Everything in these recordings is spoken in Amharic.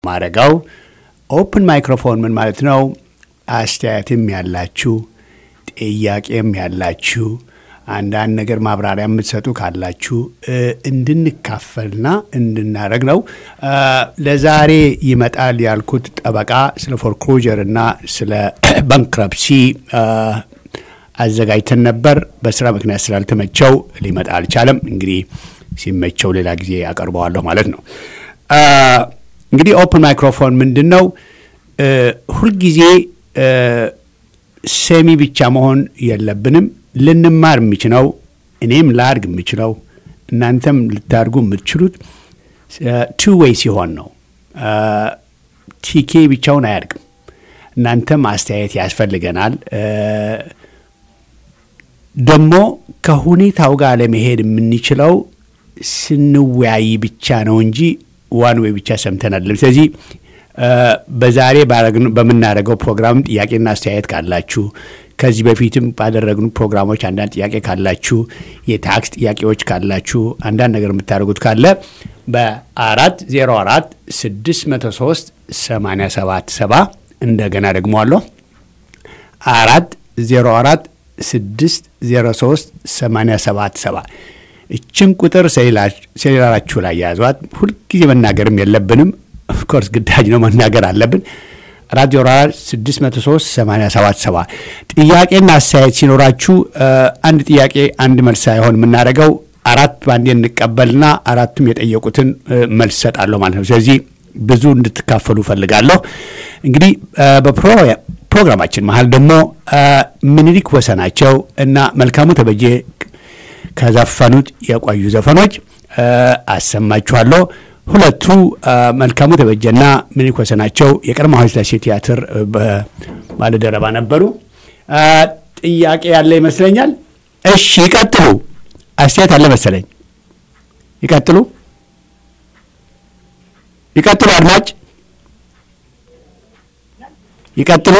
ማረጋው ኦፕን ማይክሮፎን ምን ማለት ነው? አስተያየትም ያላችሁ ጥያቄም ያላችሁ አንዳንድ ነገር ማብራሪያ የምትሰጡ ካላችሁ እንድንካፈልና እንድናደረግ ነው። ለዛሬ ይመጣል ያልኩት ጠበቃ ስለ ፎርክሎጀር እና ስለ ባንክረፕሲ አዘጋጅተን ነበር። በስራ ምክንያት ስላልተመቸው ሊመጣ አልቻለም። እንግዲህ ሲመቸው ሌላ ጊዜ አቀርበዋለሁ ማለት ነው። እንግዲህ ኦፕን ማይክሮፎን ምንድን ነው? ሁልጊዜ ሰሚ ብቻ መሆን የለብንም። ልንማር የምችለው እኔም ላድግ የምችለው እናንተም ልታድጉ የምትችሉት ቱ ዌይ ሲሆን ነው። ቲኬ ብቻውን አያድግም። እናንተም አስተያየት ያስፈልገናል። ደግሞ ከሁኔታው ጋር ለመሄድ የምንችለው ስንወያይ ብቻ ነው እንጂ ዋን ዌይ ብቻ ሰምተን አይደለም። ስለዚህ በዛሬ በምናደርገው ፕሮግራም ጥያቄና አስተያየት ካላችሁ ከዚህ በፊትም ባደረግኑ ፕሮግራሞች አንዳንድ ጥያቄ ካላችሁ፣ የታክስ ጥያቄዎች ካላችሁ፣ አንዳንድ ነገር የምታደርጉት ካለ በአራት ዜሮ አራት ስድስት መቶ ሶስት ሰማንያ ሰባት ሰባ እንደገና ደግሞ አለሁ አራት ዜሮ አራት ስድስት ዜሮ ሶስት ሰማንያ ሰባት ሰባ እችን ቁጥር ሴሌላራችሁ ላይ ያዟት። ሁልጊዜ መናገርም የለብንም። ኦፍኮርስ ግዳጅ ነው መናገር አለብን። አራት ዜሮ አራት ስድስት መቶ ሶስት ሰማንያ ሰባት ሰባ ጥያቄና አስተያየት ሲኖራችሁ አንድ ጥያቄ አንድ መልስ ሳይሆን የምናደርገው አራት ባንዴ እንቀበልና አራቱም የጠየቁትን መልስ ሰጣለሁ ማለት ነው። ስለዚህ ብዙ እንድትካፈሉ ፈልጋለሁ። እንግዲህ በፕሮግራማችን መሀል ደግሞ ምኒልክ ወሰናቸው እና መልካሙ ተበጀ ከዘፈኑት የቆዩ ዘፈኖች አሰማችኋለሁ። ሁለቱ መልካሙ ተበጀና ምኒልክ ወሰናቸው የቀድሞ ኃይለ ሥላሴ ቲያትር ባለደረባ ነበሩ። ጥያቄ ያለ ይመስለኛል። እሺ ይቀጥሉ። አስተያየት አለ መሰለኝ። ይቀጥሉ፣ ይቀጥሉ። አድማጭ ይቀጥሉ።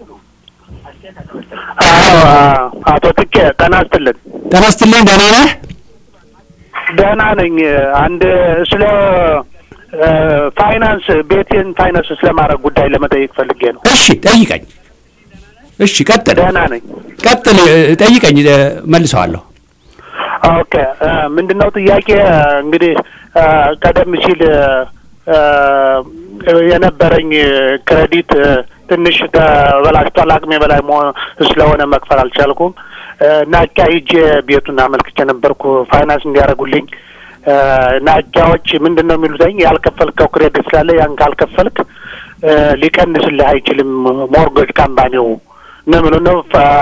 አቶ ትኬ ጤና ይስጥልን። ጤና ይስጥልኝ። ደህና ነህ? ደህና ነኝ። አንድ ስለ ፋይናንስ ቤቴን ፋይናንስ ስለማድረግ ጉዳይ ለመጠየቅ ፈልጌ ነው። እሺ ጠይቀኝ። እሺ ቀጥል። ደህና ነኝ። ቀጥል፣ ጠይቀኝ፣ መልሰዋለሁ። ኦኬ ምንድን ነው ጥያቄ? እንግዲህ ቀደም ሲል የነበረኝ ክሬዲት ትንሽ ተበላሽቷል። አቅሜ በላይ መሆን ስለሆነ መክፈል አልቻልኩም እና ሂጄ ቤቱን አመልክቼ ነበርኩ ፋይናንስ እንዲያደርጉልኝ። ናጃዎች ምንድን ነው የሚሉትኝ ያልከፈልከው ክሬዲት ስላለ ያን ካልከፈልክ ሊቀንስልህ አይችልም ሞርጎጅ ካምፓኒው ነው የሚሉ ነው።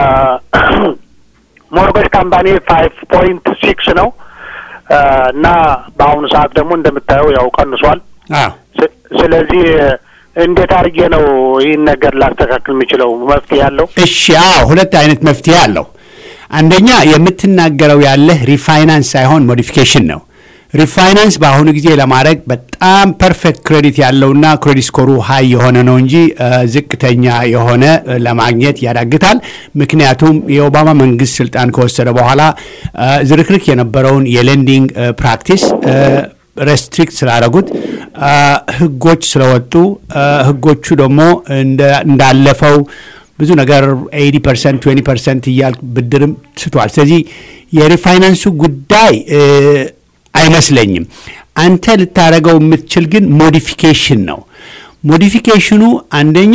ሞርጎጅ ካምፓኒ ፋይቭ ፖይንት ሲክስ ነው እና በአሁኑ ሰዓት ደግሞ እንደምታየው ያው ቀንሷል። ስለዚህ እንዴት አድርጌ ነው ይህን ነገር ላስተካክል የምችለው? መፍትሄ ያለው? እሺ፣ አዎ፣ ሁለት አይነት መፍትሄ አለው። አንደኛ የምትናገረው ያለህ ሪፋይናንስ ሳይሆን ሞዲፊኬሽን ነው። ሪፋይናንስ በአሁኑ ጊዜ ለማድረግ በጣም ፐርፌክት ክሬዲት ያለውና ክሬዲት ስኮሩ ሀይ የሆነ ነው እንጂ ዝቅተኛ የሆነ ለማግኘት ያዳግታል። ምክንያቱም የኦባማ መንግስት ስልጣን ከወሰደ በኋላ ዝርክርክ የነበረውን የሌንዲንግ ፕራክቲስ ሬስትሪክት ስላደረጉት ህጎች ስለወጡ ህጎቹ ደግሞ እንዳለፈው ብዙ ነገር ኤቲ ፐርሰንት ትዌንቲ ፐርሰንት እያል ብድርም ስቷል። ስለዚህ የሪፋይናንሱ ጉዳይ አይመስለኝም። አንተ ልታደረገው የምትችል ግን ሞዲፊኬሽን ነው። ሞዲፊኬሽኑ አንደኛ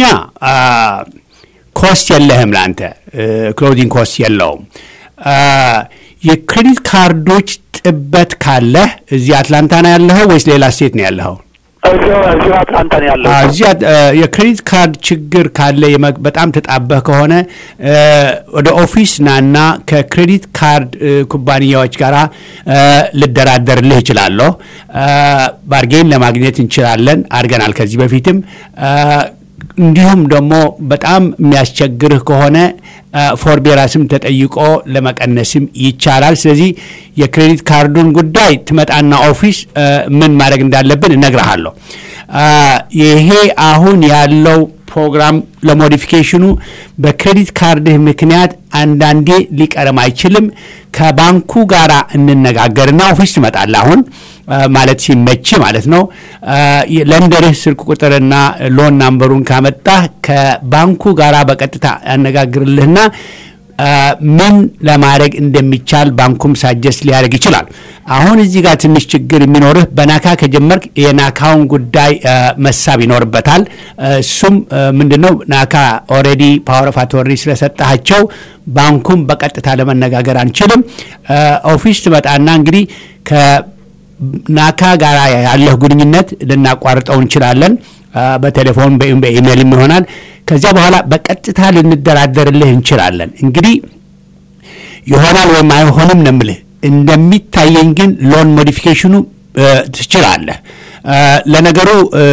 ኮስት የለህም ለአንተ ክሎዚንግ ኮስት የለውም። የክሬዲት ካርዶች ጥበት ካለህ እዚህ አትላንታ ነው ያለኸው ወይስ ሌላ ስቴት ነው ያለኸው? እዚሁ አትላንታ ነው ያለው። እዚያ የክሬዲት ካርድ ችግር ካለ በጣም ተጣበህ ከሆነ ወደ ኦፊስ ናና ከክሬዲት ካርድ ኩባንያዎች ጋር ልደራደርልህ እችላለሁ። ባርጌን ለማግኘት እንችላለን፣ አድርገናል ከዚህ በፊትም። እንዲሁም ደግሞ በጣም የሚያስቸግርህ ከሆነ ፎርቤራስም ተጠይቆ ለመቀነስም ይቻላል። ስለዚህ የክሬዲት ካርዱን ጉዳይ ትመጣና ኦፊስ ምን ማድረግ እንዳለብን እነግርሃለሁ። ይሄ አሁን ያለው ፕሮግራም ለሞዲፊኬሽኑ በክሬዲት ካርድህ ምክንያት አንዳንዴ ሊቀርም አይችልም። ከባንኩ ጋር እንነጋገርና ኦፊስ ትመጣለህ። አሁን ማለት ሲመች ማለት ነው። ለንደርህ ስልክ ቁጥርና ሎን ናምበሩን ካመጣህ ከባንኩ ጋር በቀጥታ ያነጋግርልህና ምን ለማድረግ እንደሚቻል ባንኩም ሳጀስት ሊያደርግ ይችላል። አሁን እዚህ ጋር ትንሽ ችግር የሚኖርህ በናካ ከጀመርክ የናካውን ጉዳይ መሳብ ይኖርበታል። እሱም ምንድን ነው ናካ ኦልሬዲ ፓወር ኦፍ አቶርኒ ስለሰጣቸው ባንኩም በቀጥታ ለመነጋገር አንችልም። ኦፊስ ትመጣና እንግዲህ ከናካ ጋር ያለህ ግንኙነት ልናቋርጠው እንችላለን። በቴሌፎን በኢሜይልም ይሆናል። ከዚያ በኋላ በቀጥታ ልንደራደርልህ እንችላለን። እንግዲህ ይሆናል ወይም አይሆንም ነው የምልህ። እንደሚታየኝ ግን ሎን ሞዲፊኬሽኑ ትችላለህ። ለነገሩ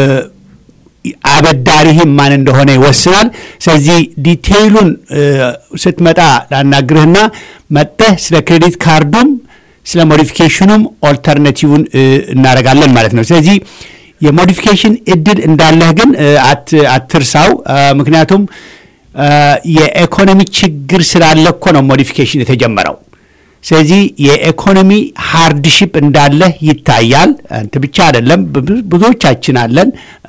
አበዳሪህም ማን እንደሆነ ይወስናል። ስለዚህ ዲቴይሉን ስትመጣ ላናግርህና መጥተህ ስለ ክሬዲት ካርዱም ስለ ሞዲፊኬሽኑም ኦልተርናቲቭን እናደርጋለን ማለት ነው። ስለዚህ የሞዲፊኬሽን እድል እንዳለህ ግን አትርሳው። ምክንያቱም የኢኮኖሚ ችግር ስላለ እኮ ነው ሞዲፊኬሽን የተጀመረው። ስለዚህ የኢኮኖሚ ሃርድሺፕ እንዳለህ ይታያል። አንተ ብቻ አይደለም፣ ብዙዎቻችን አለን።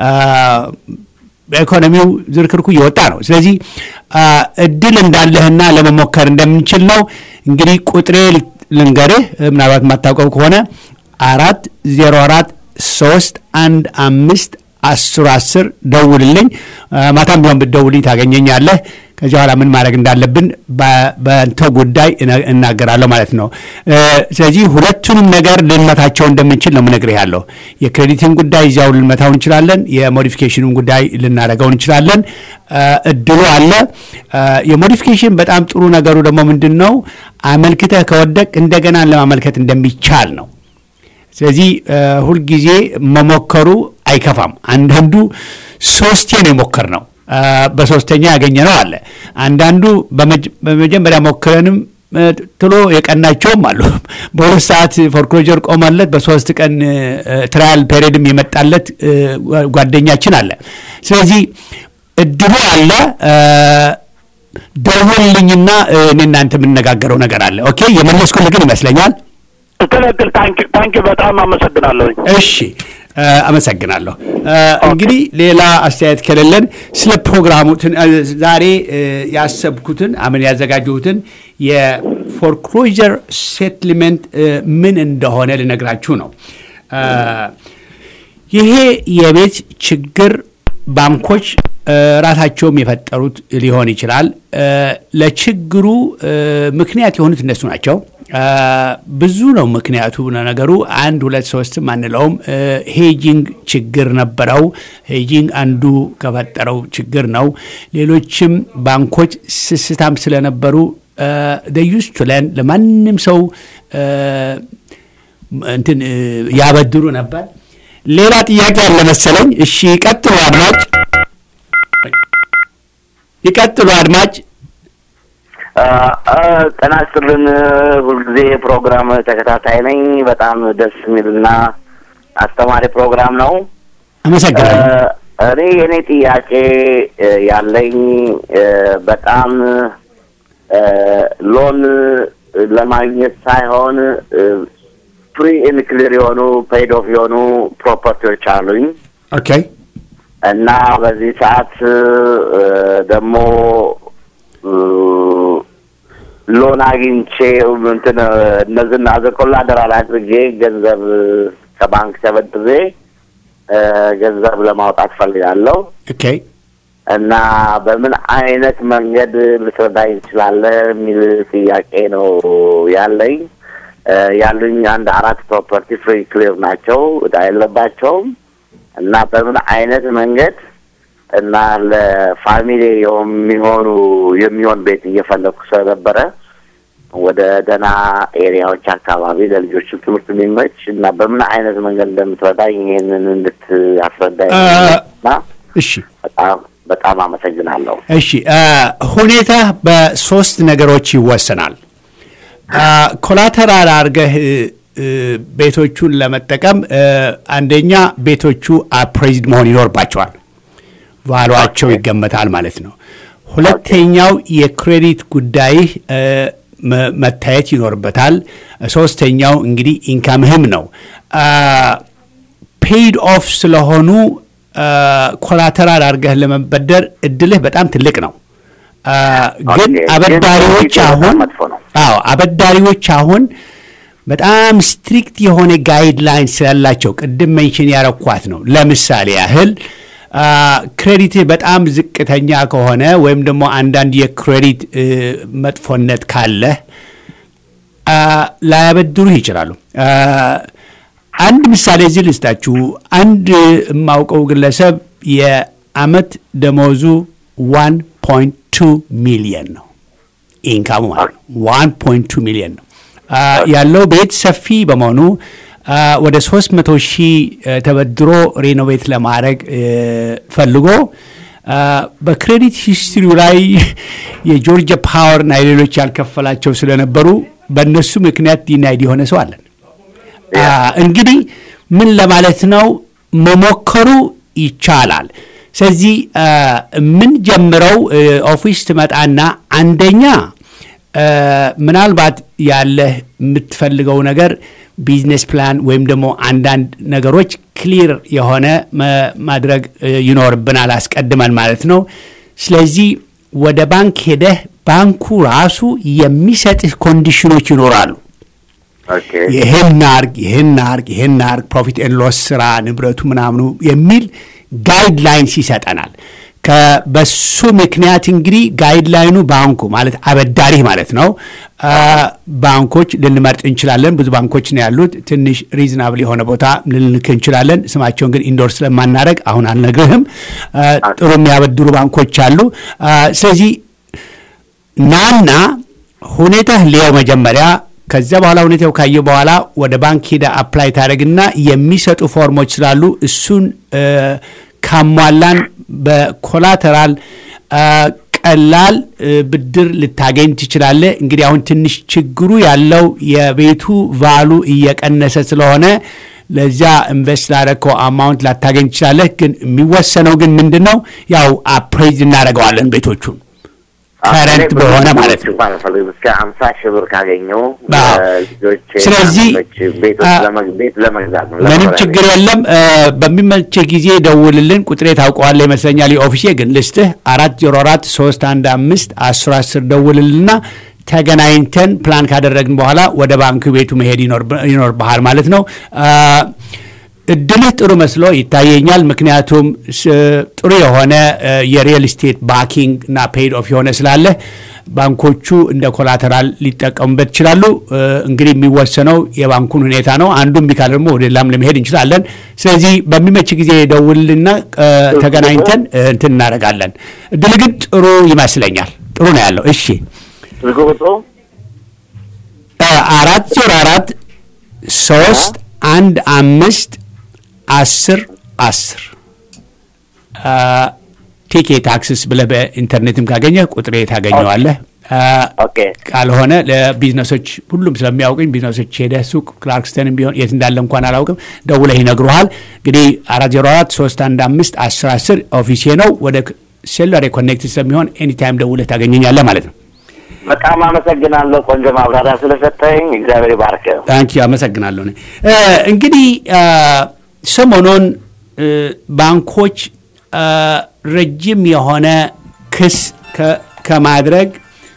በኢኮኖሚው ዝርክርኩ እየወጣ ነው። ስለዚህ እድል እንዳለህና ለመሞከር እንደምንችል ነው። እንግዲህ ቁጥሬ ልንገርህ፣ ምናልባት የማታውቀው ከሆነ አራት ዜሮ አራት ሶስት አንድ አምስት አስር አስር ደውልልኝ። ማታም ቢሆን ብትደውልኝ ታገኘኛለህ። ከዚህ በኋላ ምን ማድረግ እንዳለብን በንተ ጉዳይ እናገራለሁ ማለት ነው። ስለዚህ ሁለቱንም ነገር ልንመታቸው እንደምንችል ነው ምነግርህ ያለው። የክሬዲትን ጉዳይ እዚያው ልንመታው እንችላለን። የሞዲፊኬሽኑን ጉዳይ ልናደርገው እንችላለን። እድሉ አለ። የሞዲፊኬሽን በጣም ጥሩ ነገሩ ደግሞ ምንድን ነው? አመልክተህ ከወደቅ እንደገና ለማመልከት እንደሚቻል ነው። ስለዚህ ሁልጊዜ መሞከሩ አይከፋም። አንዳንዱ ሶስቴ ነው የሞከር ነው በሶስተኛ ያገኘ ነው አለ። አንዳንዱ በመጀመሪያ ሞክረንም ትሎ የቀናቸውም አሉ። በሁለት ሰዓት ፎርክሎጀር ቆመለት በሶስት ቀን ትራያል ፔሪድም የመጣለት ጓደኛችን አለ። ስለዚህ እድሉ አለ። ደውልልኝና እኔ እናንተ የምንነጋገረው ነገር አለ። ኦኬ የመለስኩልህ ግን ይመስለኛል። ትክክል። ታንኪ በጣም አመሰግናለሁኝ። እሺ አመሰግናለሁ። እንግዲህ ሌላ አስተያየት ከሌለን ስለ ፕሮግራሙ ዛሬ ያሰብኩትን አምን ያዘጋጀሁትን የፎርክሎጀር ሴትልመንት ምን እንደሆነ ልነግራችሁ ነው። ይሄ የቤት ችግር ባንኮች ራሳቸውም የፈጠሩት ሊሆን ይችላል። ለችግሩ ምክንያት የሆኑት እነሱ ናቸው። ብዙ ነው ምክንያቱ። ነገሩ አንድ ሁለት ሶስትም አንለውም። ሄጂንግ ችግር ነበረው። ሄጂንግ አንዱ ከፈጠረው ችግር ነው። ሌሎችም ባንኮች ስስታም ስለነበሩ ደዩስ ቱለን ለማንም ሰው እንትን ያበድሩ ነበር። ሌላ ጥያቄ አለ መሰለኝ። እሺ ይቀጥሉ አድማጭ፣ ይቀጥሉ አድማጭ። ጤና ይስጥልን። ሁልጊዜ ፕሮግራም ተከታታይ ነኝ። በጣም ደስ የሚልና አስተማሪ ፕሮግራም ነው። አመሰግናለሁ። እኔ የእኔ ጥያቄ ያለኝ በጣም ሎን ለማግኘት ሳይሆን ፍሪ ኤንድ ክሊር የሆኑ ፔይድ ኦፍ የሆኑ ፕሮፐርቲዎች አሉኝ ኦኬ እና በዚህ ሰዓት ደግሞ ሎን አግኝቼ እንትን እነዚህን አዘ ኮላተራል አድርጌ ገንዘብ ከባንክ ተበድሬ ገንዘብ ለማውጣት ፈልጋለሁ ኦኬ እና በምን አይነት መንገድ ልትረዳኝ ትችላለህ የሚል ጥያቄ ነው ያለኝ። ያሉኝ አንድ አራት ፕሮፐርቲ ፍሪ ክሊር ናቸው፣ እዳ የለባቸውም እና በምን አይነት መንገድ እና ለፋሚሊ የሚሆኑ የሚሆን ቤት እየፈለግኩ ስለነበረ ወደ ደህና ኤሪያዎች አካባቢ ለልጆችም ትምህርት የሚመች እና በምን አይነት መንገድ እንደምትረዳኝ ይህንን እንድታስረዳኝ እና እሺ በጣም በጣም አመሰግናለሁ። እሺ ሁኔታ በሶስት ነገሮች ይወሰናል። ኮላተራል አድርገህ ቤቶቹን ለመጠቀም አንደኛ ቤቶቹ አፕሬዝድ መሆን ይኖርባቸዋል። ቫሏቸው ይገመታል ማለት ነው። ሁለተኛው የክሬዲት ጉዳይ መታየት ይኖርበታል። ሶስተኛው እንግዲህ ኢንካምህም ነው። ፔይድ ኦፍ ስለሆኑ ኮላተራል አድርገህ ለመበደር እድልህ በጣም ትልቅ ነው። ግን አበዳሪዎች አሁን አዎ አበዳሪዎች አሁን በጣም ስትሪክት የሆነ ጋይድላይን ስላላቸው ቅድም ሜንሽን ያረኳት ነው። ለምሳሌ ያህል ክሬዲት በጣም ዝቅተኛ ከሆነ ወይም ደግሞ አንዳንድ የክሬዲት መጥፎነት ካለህ ላያበድሩህ ይችላሉ። አንድ ምሳሌ እዚህ ልስጣችሁ። አንድ የማውቀው ግለሰብ የአመት ደሞዙ ዋን ፖይንት ቱ ሚሊየን ነው ኢንካሙ ማለት ነው። ዋን ፖይንት ቱ ሚሊየን ነው ያለው ቤት ሰፊ በመሆኑ ወደ ሶስት መቶ ሺህ ተበድሮ ሬኖቬት ለማድረግ ፈልጎ በክሬዲት ሂስትሪው ላይ የጆርጂያ ፓወር እና የሌሎች ያልከፈላቸው ስለነበሩ በእነሱ ምክንያት ዲናይድ የሆነ ሰው አለን። እንግዲህ ምን ለማለት ነው መሞከሩ ይቻላል። ስለዚህ የምንጀምረው ኦፊስ ትመጣና አንደኛ ምናልባት ያለህ የምትፈልገው ነገር ቢዝነስ ፕላን ወይም ደግሞ አንዳንድ ነገሮች ክሊር የሆነ ማድረግ ይኖርብናል አስቀድመን ማለት ነው። ስለዚህ ወደ ባንክ ሄደህ ባንኩ ራሱ የሚሰጥህ ኮንዲሽኖች ይኖራሉ። ይህን አርግ፣ ይህን አርግ፣ ይህን አርግ፣ ፕሮፊት ኤንድ ሎስ ስራ፣ ንብረቱ ምናምኑ የሚል ጋይድላይንስ ይሰጠናል። በሱ ምክንያት እንግዲህ ጋይድላይኑ ባንኩ ማለት አበዳሪህ ማለት ነው። ባንኮች ልንመርጥ እንችላለን። ብዙ ባንኮች ነው ያሉት። ትንሽ ሪዝናብል የሆነ ቦታ ልንልክ እንችላለን። ስማቸውን ግን ኢንዶር ስለማናደረግ አሁን አልነግርህም። ጥሩ የሚያበድሩ ባንኮች አሉ። ስለዚህ ናና ሁኔታህ ሊየው መጀመሪያ ከዚያ በኋላ ሁኔታው ካየ በኋላ ወደ ባንክ ሄደ አፕላይ ታደረግና የሚሰጡ ፎርሞች ስላሉ እሱን ካሟላን በኮላተራል ቀላል ብድር ልታገኝ ትችላለህ። እንግዲህ አሁን ትንሽ ችግሩ ያለው የቤቱ ቫሉ እየቀነሰ ስለሆነ ለዚያ ኢንቨስት ላደረግከው አማውንት ላታገኝ ትችላለህ። ግን የሚወሰነው ግን ምንድን ነው ያው አፕሬዝ እናደርገዋለን ቤቶቹን ከረንት በሆነ ማለት ነው። እስከ አምሳ ሺህ ብር ካገኘው ልጆች ስለዚህ ቤት ለመግዛት ነው። ምንም ችግር የለም። በሚመችህ ጊዜ ደውልልን። ቁጥሬ ታውቀዋለህ ይመስለኛል። የኦፊሴ ግን ልስትህ አራት ዜሮ አራት ሶስት አንድ አምስት አስር አስር ደውልልና ተገናኝተን ፕላን ካደረግን በኋላ ወደ ባንክ ቤቱ መሄድ ይኖርብሃል ማለት ነው። እድልህ ጥሩ መስሎ ይታየኛል። ምክንያቱም ጥሩ የሆነ የሪል ስቴት ባኪንግ እና ፔይድ ኦፍ የሆነ ስላለ ባንኮቹ እንደ ኮላተራል ሊጠቀሙበት ይችላሉ። እንግዲህ የሚወሰነው የባንኩን ሁኔታ ነው። አንዱም ቢካል ደግሞ ወደ ሌላም ለመሄድ እንችላለን። ስለዚህ በሚመች ጊዜ ደውልና ተገናኝተን እንትን እናደርጋለን። እድል ግን ጥሩ ይመስለኛል። ጥሩ ነው ያለው። እሺ አራት ዜሮ አራት ሶስት አንድ አምስት አስር አስር ቲኬ ታክስስ ብለህ በኢንተርኔትም ካገኘህ ቁጥሬ ታገኘዋለህ። ካልሆነ ለቢዝነሶች ሁሉም ስለሚያውቅኝ ቢዝነሶች ሄደህ ሱቅ ክላርክስተንም ቢሆን የት እንዳለ እንኳን አላውቅም፣ ደውለህ ይነግሩሃል። እንግዲህ አራት ዜሮ አራት ሶስት አንድ አምስት አስር አስር ኦፊሴ ነው። ወደ ሴሉላር ኮኔክት ስለሚሆን ኤኒታይም ደውለህ ታገኘኛለህ ማለት ነው። በጣም አመሰግናለሁ። ቆንጆ ማብራሪያ ስለሰጠኝ እግዚአብሔር ይባርክ። ታንኪ አመሰግናለሁ። እንግዲህ ሰሞኑን ባንኮች ረጅም የሆነ ክስ ከማድረግ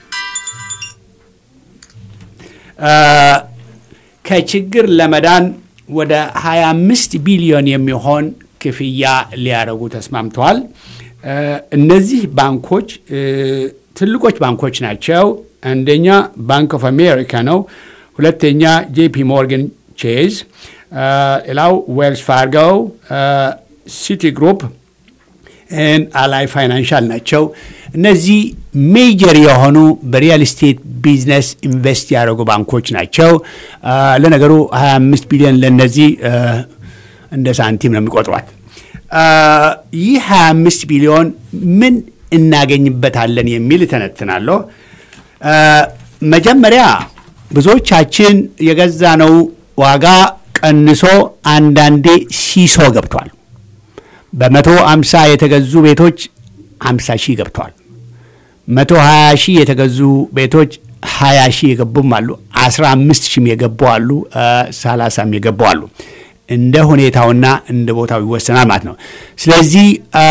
ከችግር ለመዳን ወደ 25 ቢሊዮን የሚሆን ክፍያ ሊያደርጉ ተስማምተዋል። እነዚህ ባንኮች ትልቆች ባንኮች ናቸው። አንደኛ ባንክ ኦፍ አሜሪካ ነው። ሁለተኛ ጄፒ ሞርጋን ቼዝ፣ ሌላው ዌልስ ፋርጎ፣ ሲቲ ግሩፕ ን አላይ ፋይናንሻል ናቸው። እነዚህ ሜጀር የሆኑ በሪያል ስቴት ቢዝነስ ኢንቨስት ያደረጉ ባንኮች ናቸው። ለነገሩ 25 ቢሊዮን ለእነዚህ እንደ ሳንቲም ነው የሚቆጥሯት። ይህ 25 ቢሊዮን ምን እናገኝበታለን የሚል እተነትናለሁ። መጀመሪያ ብዙዎቻችን የገዛነው ዋጋ ቀንሶ አንዳንዴ ሲሶ ገብቷል። በመቶ አምሳ የተገዙ ቤቶች አምሳ ሺህ ገብተዋል። መቶ ሀያ ሺህ የተገዙ ቤቶች ሀያ ሺህ የገቡም አሉ። አስራ አምስት ሺህም የገቡ አሉ። ሰላሳም የገቡ አሉ። እንደ ሁኔታውና እንደ ቦታው ይወሰናል ማለት ነው። ስለዚህ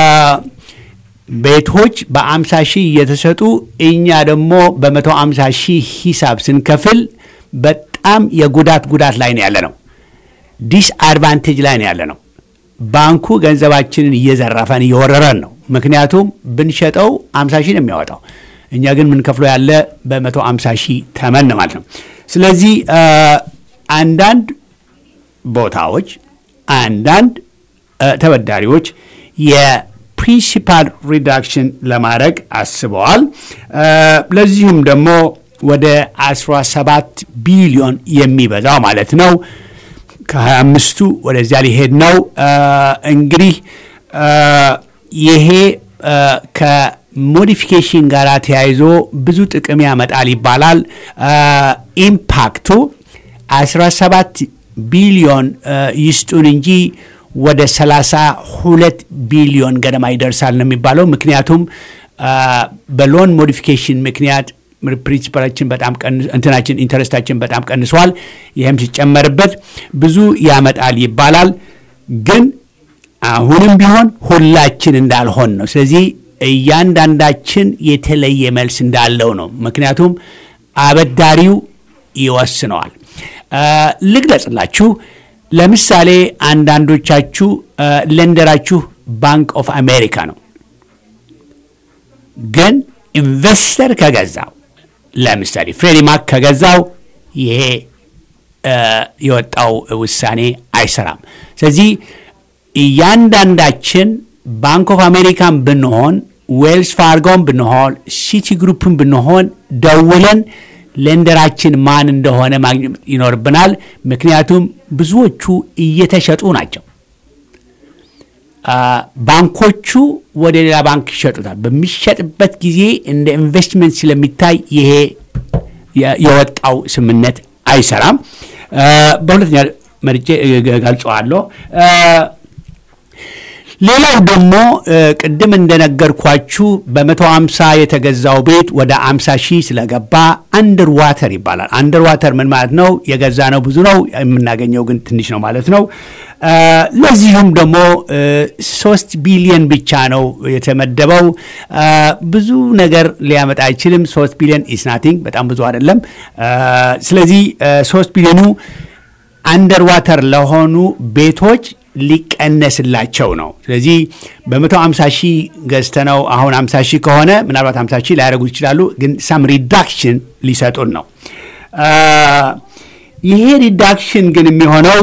ቤቶች በአምሳ ሺህ እየተሰጡ እኛ ደግሞ በመቶ አምሳ ሺህ ሂሳብ ስንከፍል በጣም የጉዳት ጉዳት ላይ ነው ያለ ነው። ዲስ አድቫንቴጅ ላይ ነው ያለ ነው። ባንኩ ገንዘባችንን እየዘረፈን እየወረረን ነው። ምክንያቱም ብንሸጠው አምሳ ሺህ ነው የሚያወጣው፣ እኛ ግን የምንከፍለው ያለ በመቶ አምሳ ሺህ ተመን ማለት ነው። ስለዚህ አንዳንድ ቦታዎች አንዳንድ ተበዳሪዎች የፕሪንሲፓል ሪዳክሽን ለማድረግ አስበዋል። ለዚሁም ደግሞ ወደ 17 ቢሊዮን የሚበዛው ማለት ነው ከሀያ አምስቱ ወደዚያ ሊሄድ ነው። እንግዲህ ይሄ ከሞዲፊኬሽን ጋር ተያይዞ ብዙ ጥቅም ያመጣል ይባላል። ኢምፓክቱ 17 ቢሊዮን ይስጡን እንጂ ወደ 32 ቢሊዮን ገደማ ይደርሳል ነው የሚባለው። ምክንያቱም በሎን ሞዲፊኬሽን ምክንያት ፕሪንሲፓላችን በጣም እንትናችን ኢንተረስታችን በጣም ቀንሷል። ይህም ሲጨመርበት ብዙ ያመጣል ይባላል። ግን አሁንም ቢሆን ሁላችን እንዳልሆን ነው። ስለዚህ እያንዳንዳችን የተለየ መልስ እንዳለው ነው። ምክንያቱም አበዳሪው ይወስነዋል። ልግለጽላችሁ። ለምሳሌ አንዳንዶቻችሁ ለንደራችሁ ባንክ ኦፍ አሜሪካ ነው። ግን ኢንቨስተር ከገዛው ለምሳሌ ፍሬዲ ማክ ከገዛው ይሄ የወጣው ውሳኔ አይሰራም። ስለዚህ እያንዳንዳችን ባንክ ኦፍ አሜሪካን ብንሆን፣ ዌልስ ፋርጎን ብንሆን፣ ሲቲ ግሩፕን ብንሆን ደውለን ሌንደራችን ማን እንደሆነ ማግኘት ይኖርብናል። ምክንያቱም ብዙዎቹ እየተሸጡ ናቸው። ባንኮቹ ወደ ሌላ ባንክ ይሸጡታል። በሚሸጥበት ጊዜ እንደ ኢንቨስትመንት ስለሚታይ ይሄ የወጣው ስምነት አይሰራም። በሁለተኛ መርጬ ገልጸዋለሁ። ሌላው ደግሞ ቅድም እንደነገርኳችሁ በመቶ አምሳ የተገዛው ቤት ወደ አምሳ ሺህ ስለገባ አንደር ዋተር ይባላል። አንደር ዋተር ምን ማለት ነው? የገዛ ነው ብዙ ነው፣ የምናገኘው ግን ትንሽ ነው ማለት ነው። ለዚሁም ደግሞ ሶስት ቢሊዮን ብቻ ነው የተመደበው። ብዙ ነገር ሊያመጣ አይችልም። ሶስት ቢሊዮን ኢስናቲንግ በጣም ብዙ አይደለም። ስለዚህ ሶስት ቢሊዮኑ አንደር ዋተር ለሆኑ ቤቶች ሊቀነስላቸው ነው። ስለዚህ በመቶ ሃምሳ ሺህ ገዝተነው አሁን ሃምሳ ሺህ ከሆነ ምናልባት ሃምሳ ሺህ ሊያደርጉ ይችላሉ፣ ግን ሳም ሪዳክሽን ሊሰጡን ነው። ይሄ ሪዳክሽን ግን የሚሆነው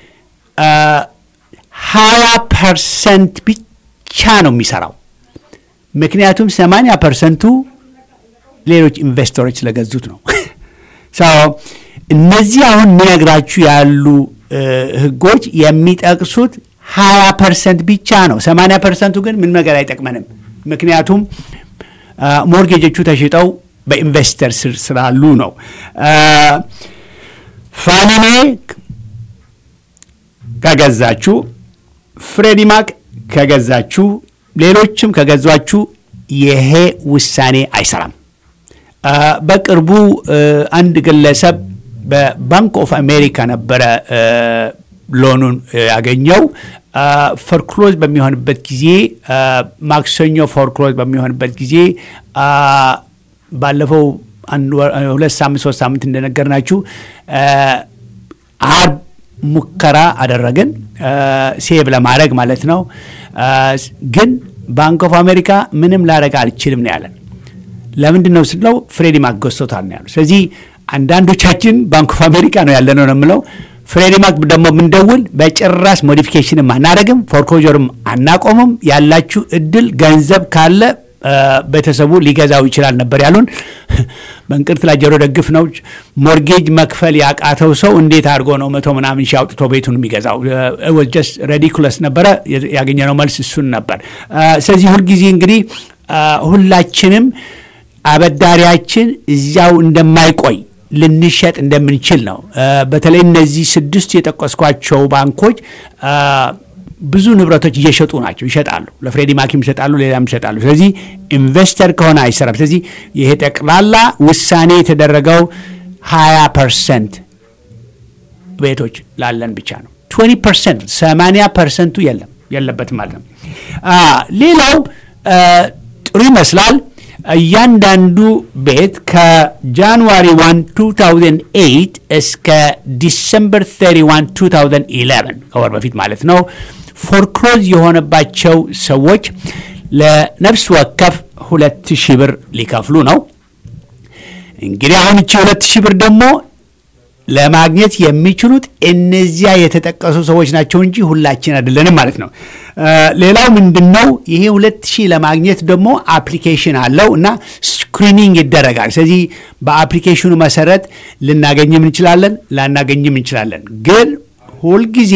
ሀያ ፐርሰንት ብቻ ነው የሚሰራው። ምክንያቱም ሰማንያ ፐርሰንቱ ሌሎች ኢንቨስተሮች ስለገዙት ነው። እነዚህ አሁን የሚነግራችሁ ያሉ ህጎች የሚጠቅሱት ሀያ ፐርሰንት ብቻ ነው። ሰማንያ ፐርሰንቱ ግን ምን ነገር አይጠቅመንም። ምክንያቱም ሞርጌጆቹ ተሽጠው በኢንቨስተር ስር ስላሉ ነው። ፋኒሜ ከገዛችሁ፣ ፍሬዲማክ ከገዛችሁ፣ ሌሎችም ከገዟችሁ ይሄ ውሳኔ አይሰራም። በቅርቡ አንድ ግለሰብ በባንክ ኦፍ አሜሪካ ነበረ ሎኑን ያገኘው። ፎርክሎዝ በሚሆንበት ጊዜ ማክሰኞ ፎርክሎዝ በሚሆንበት ጊዜ ባለፈው ሁለት ሳምንት ሶስት ሳምንት እንደነገርናችሁ አርብ ሙከራ አደረግን ሴቭ ለማድረግ ማለት ነው። ግን ባንክ ኦፍ አሜሪካ ምንም ላደረግ አልችልም ነው ያለን። ለምንድን ነው ስለው ፍሬዲ ማክ ገዝቶታል ነው ያሉ። ስለዚህ አንዳንዶቻችን ባንክ ኦፍ አሜሪካ ነው ያለ ነው የምለው። ፍሬዲ ማክ ደግሞ የምንደውል በጭራሽ ሞዲፊኬሽንም አናደርግም፣ ፎርኮጀርም አናቆምም። ያላችሁ እድል ገንዘብ ካለ ቤተሰቡ ሊገዛው ይችላል ነበር ያሉን። በእንቅርት ላይ ጆሮ ደግፍ ነው። ሞርጌጅ መክፈል ያቃተው ሰው እንዴት አድርጎ ነው መቶ ምናምን ሺህ አውጥቶ ቤቱን የሚገዛው? ጀስት ሬዲኩለስ ነበረ። ያገኘነው መልስ እሱን ነበር። ስለዚህ ሁልጊዜ እንግዲህ ሁላችንም አበዳሪያችን እዚያው እንደማይቆይ ልንሸጥ እንደምንችል ነው። በተለይ እነዚህ ስድስት የጠቀስኳቸው ባንኮች ብዙ ንብረቶች እየሸጡ ናቸው፣ ይሸጣሉ። ለፍሬዲ ማኪም ይሸጣሉ፣ ሌላም ይሸጣሉ። ስለዚህ ኢንቨስተር ከሆነ አይሰራም። ስለዚህ ይሄ ጠቅላላ ውሳኔ የተደረገው ሀያ ፐርሰንት ቤቶች ላለን ብቻ ነው። ትዌንቲ ፐርሰንት ሰማንያ ፐርሰንቱ የለም የለበትም ማለት ነው። ሌላው ጥሩ ይመስላል። እያንዳንዱ ቤት ከጃንዋሪ 1 2008 እስከ ዲሰምበር 31 2011 ከወር በፊት ማለት ነው ፎርክሎዝ የሆነባቸው ሰዎች ለነፍስ ወከፍ ሁለት ሺህ ብር ሊከፍሉ ነው። እንግዲህ አሁን እቺ ሁለት ሺህ ብር ደግሞ ለማግኘት የሚችሉት እነዚያ የተጠቀሱ ሰዎች ናቸው እንጂ ሁላችን አይደለንም ማለት ነው። ሌላው ምንድን ነው? ይሄ ሁለት ሺህ ለማግኘት ደግሞ አፕሊኬሽን አለው እና ስክሪኒንግ ይደረጋል። ስለዚህ በአፕሊኬሽኑ መሰረት ልናገኝም እንችላለን፣ ላናገኝም እንችላለን። ግን ሁልጊዜ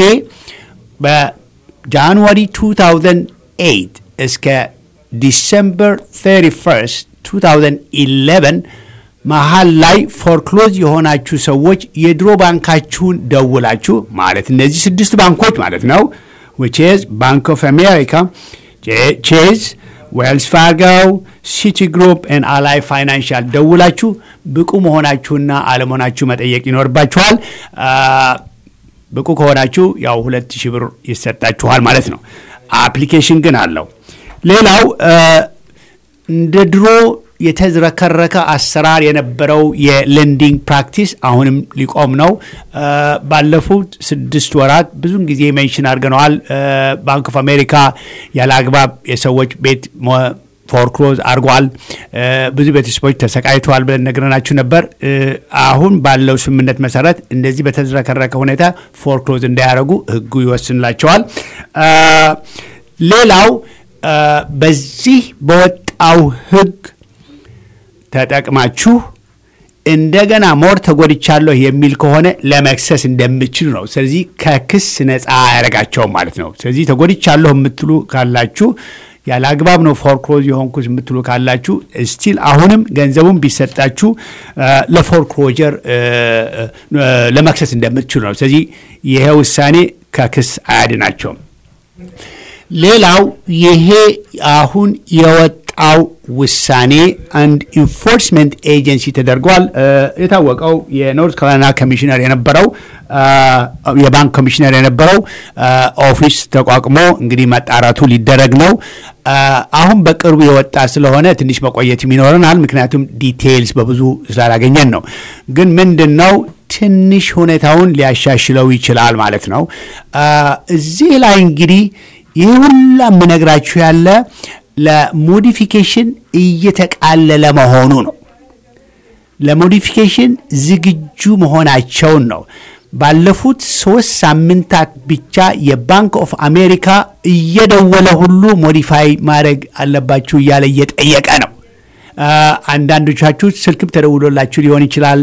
በጃንዋሪ 2008 እስከ ዲሰምበር 31 2011 መሀል ላይ ፎርክሎዝ የሆናችሁ ሰዎች የድሮ ባንካችሁን ደውላችሁ ማለት እነዚህ ስድስት ባንኮች ማለት ነው ዊች ኢዝ ባንክ ኦፍ አሜሪካ፣ ቼዝ፣ ዌልስ ፋርጎ፣ ሲቲ ግሩፕ ኤን አላይ ፋይናንሻል ደውላችሁ ብቁ መሆናችሁና አለመሆናችሁ መጠየቅ ይኖርባችኋል። ብቁ ከሆናችሁ ያው ሁለት ሺህ ብር ይሰጣችኋል ማለት ነው። አፕሊኬሽን ግን አለው። ሌላው እንደ ድሮ የተዝረከረከ አሰራር የነበረው የሌንዲንግ ፕራክቲስ አሁንም ሊቆም ነው። ባለፉት ስድስት ወራት ብዙን ጊዜ ሜንሽን አድርገነዋል። ባንክ ኦፍ አሜሪካ ያለ አግባብ የሰዎች ቤት ፎርክሎዝ አድርጓል። ብዙ ቤተሰቦች ተሰቃይተዋል ብለን ነግረናችሁ ነበር። አሁን ባለው ስምምነት መሰረት እንደዚህ በተዝረከረከ ሁኔታ ፎርክሎዝ እንዳያደርጉ ሕጉ ይወስንላቸዋል። ሌላው በዚህ በወጣው ሕግ ተጠቅማችሁ እንደገና ሞር ተጎድቻለሁ የሚል ከሆነ ለመክሰስ እንደምችሉ ነው። ስለዚህ ከክስ ነፃ አያደርጋቸውም ማለት ነው። ስለዚህ ተጎድቻለሁ የምትሉ ካላችሁ ያለ አግባብ ነው ፎርክሎዝ የሆንኩት የምትሉ ካላችሁ ስቲል አሁንም ገንዘቡን ቢሰጣችሁ ለፎርክሎጀር ለመክሰስ እንደምትችሉ ነው። ስለዚህ ይሄ ውሳኔ ከክስ አያድናቸውም። ሌላው ይሄ አሁን የወጣው ውሳኔ አንድ ኢንፎርስመንት ኤጀንሲ ተደርጓል። የታወቀው የኖርት ካሮላይና ኮሚሽነር የነበረው የባንክ ኮሚሽነር የነበረው ኦፊስ ተቋቁሞ እንግዲህ መጣራቱ ሊደረግ ነው። አሁን በቅርቡ የወጣ ስለሆነ ትንሽ መቆየትም ይኖረናል። ምክንያቱም ዲቴይልስ በብዙ ስላላገኘን ነው። ግን ምንድን ነው ትንሽ ሁኔታውን ሊያሻሽለው ይችላል ማለት ነው። እዚህ ላይ እንግዲህ ይህ ሁላ የምነግራችሁ ያለ ለሞዲፊኬሽን እየተቃለለ መሆኑ ነው። ለሞዲፊኬሽን ዝግጁ መሆናቸውን ነው። ባለፉት ሶስት ሳምንታት ብቻ የባንክ ኦፍ አሜሪካ እየደወለ ሁሉ ሞዲፋይ ማድረግ አለባችሁ እያለ እየጠየቀ ነው። አንዳንዶቻችሁ ስልክም ተደውሎላችሁ ሊሆን ይችላል።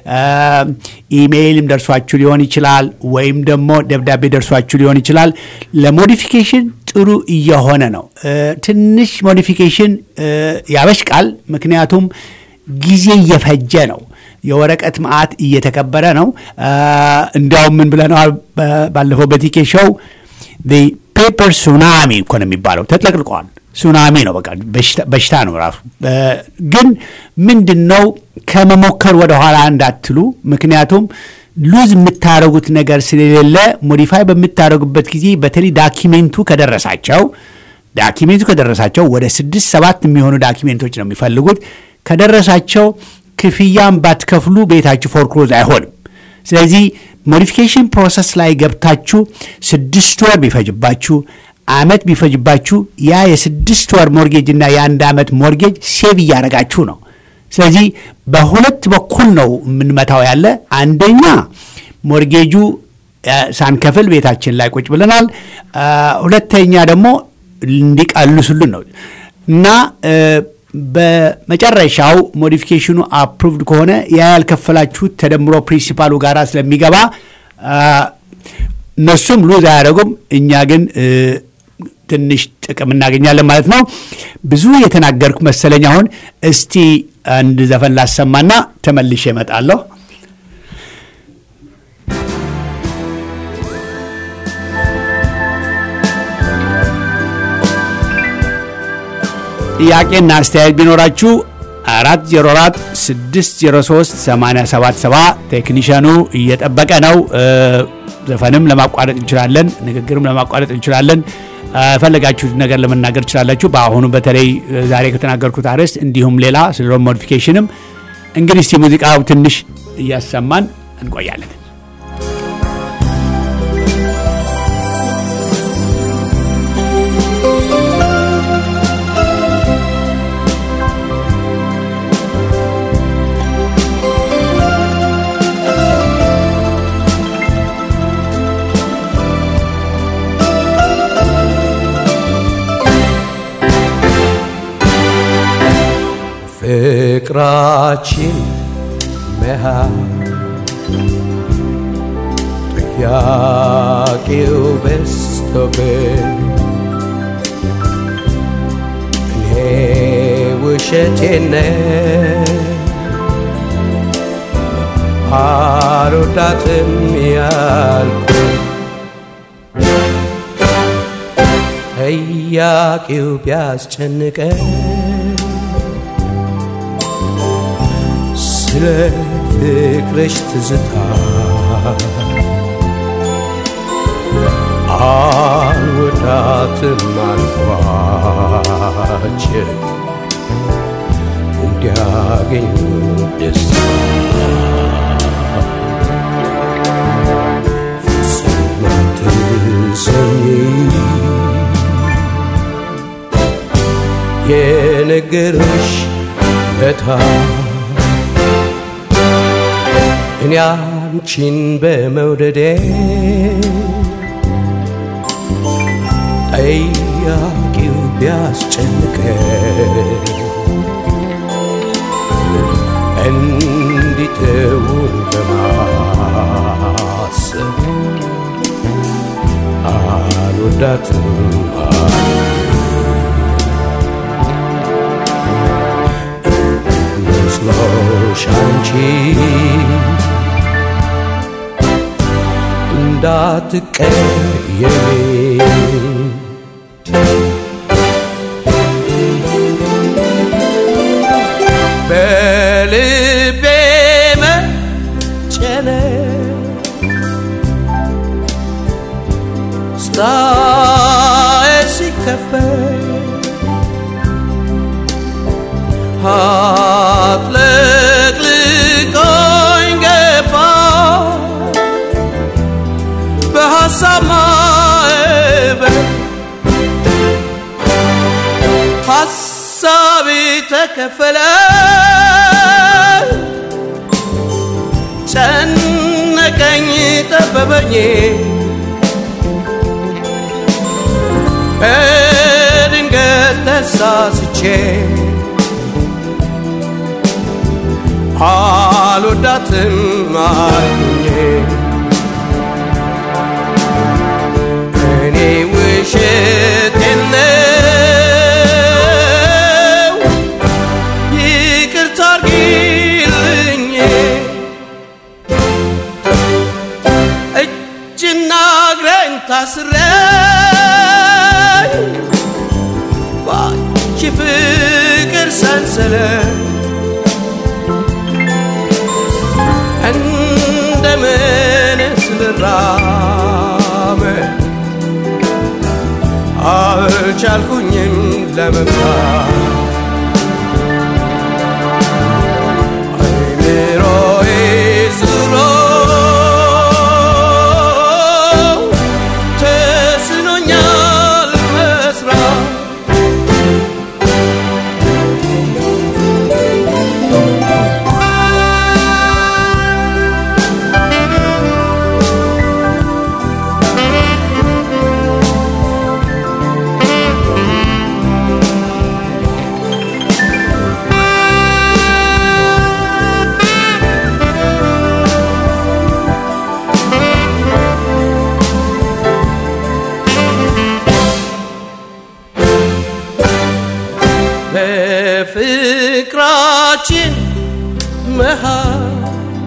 ኢሜይልም ደርሷችሁ ሊሆን ይችላል። ወይም ደግሞ ደብዳቤ ደርሷችሁ ሊሆን ይችላል። ለሞዲፊኬሽን ጥሩ እየሆነ ነው። ትንሽ ሞዲፊኬሽን ያበሽቃል። ምክንያቱም ጊዜ እየፈጀ ነው። የወረቀት መዓት እየተከበረ ነው። እንዲያውም ምን ብለነዋል ባለፈው በቲኬ ሾው ፔፐር ሱናሚ እኮ ነው የሚባለው። ተጥለቅልቀዋል። ሱናሚ ነው፣ በቃ በሽታ ነው ራሱ። ግን ምንድን ነው ከመሞከር ወደኋላ እንዳትሉ። ምክንያቱም ሉዝ የምታደረጉት ነገር ስለሌለ ሞዲፋይ በምታደረጉበት ጊዜ በተለይ ዳኪሜንቱ ከደረሳቸው ዳኪሜንቱ ከደረሳቸው ወደ ስድስት ሰባት የሚሆኑ ዳኪሜንቶች ነው የሚፈልጉት። ከደረሳቸው ክፍያም ባትከፍሉ ቤታችሁ ፎርክሎዝ አይሆንም። ስለዚህ ሞዲፊኬሽን ፕሮሰስ ላይ ገብታችሁ ስድስት ወር ቢፈጅባችሁ አመት ቢፈጅባችሁ ያ የስድስት ወር ሞርጌጅ እና የአንድ ዓመት ሞርጌጅ ሴቭ እያደረጋችሁ ነው። ስለዚህ በሁለት በኩል ነው የምንመታው ያለ አንደኛ ሞርጌጁ ሳንከፍል ቤታችን ላይ ቁጭ ብለናል። ሁለተኛ ደግሞ እንዲቀልሱልን ነው እና በመጨረሻው ሞዲፊኬሽኑ አፕሩቭድ ከሆነ ያ ያልከፈላችሁት ተደምሮ ፕሪንሲፓሉ ጋር ስለሚገባ እነሱም ሉዝ አያደረጉም። እኛ ግን ትንሽ ጥቅም እናገኛለን ማለት ነው። ብዙ የተናገርኩ መሰለኝ። አሁን እስቲ አንድ ዘፈን ላሰማና ተመልሼ እመጣለሁ። ጥያቄና አስተያየት ቢኖራችሁ አራት ዜሮ አራት ስድስት ዜሮ ሶስት ሰማንያ ሰባት ሰባ ቴክኒሽያኑ እየጠበቀ ነው። ዘፈንም ለማቋረጥ እንችላለን፣ ንግግርም ለማቋረጥ እንችላለን። ፈለጋችሁት ነገር ለመናገር ትችላላችሁ። በአሁኑ በተለይ ዛሬ ከተናገርኩት አርዕስት እንዲሁም ሌላ ስለ ሮድ ሞዲፊኬሽንም እንግዲህ እስቲ ሙዚቃው ትንሽ እያሰማን እንቆያለን። ፍቅራችን መሃል ጥያቄው በዝቶብን እኔ ውሸቴን አልወዳትም ያልኩ ጥያቄው ቢያስጨንቀን ስለ ፍቅርሽ ትዝታ አልወዳትም አልኳቸው እንዲያገኙ ደስታ ፍጹም አትሰኝ የነገርሽ ለታ እኔ አንቺን በመውደዴ ጠያቂው ቢያስጨንቀ እንዲተውን በማሰብ አልወዳትም መስሎሽ አንቺ እንዳትቀየሚ በልቤ መጨነቅ ስታይ ሲከፈት አጥለቅልቆኝ ገባ በሐሳብ ማዕበል ሐሳቤ ተከፈለ ጨነቀኝ ጠበበኝ በድንገት ተሳስቼ አልወዳትም አልኩኝ እኔ ውሸቴን ነው ይቅርታ አርጊልኝ እጅና እግሬን ታስሬ ባንቺ ፍቅር ሰንሰለት እንደምንስ ልራመድ አልቻልኩኝም ለመምታት አይምሮዬ ዙሮ ተስኖኛል መስራት በፍቅራችን መሃል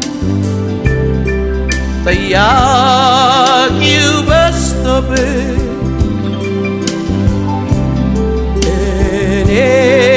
ጠያቂው በዝቶብን እኔ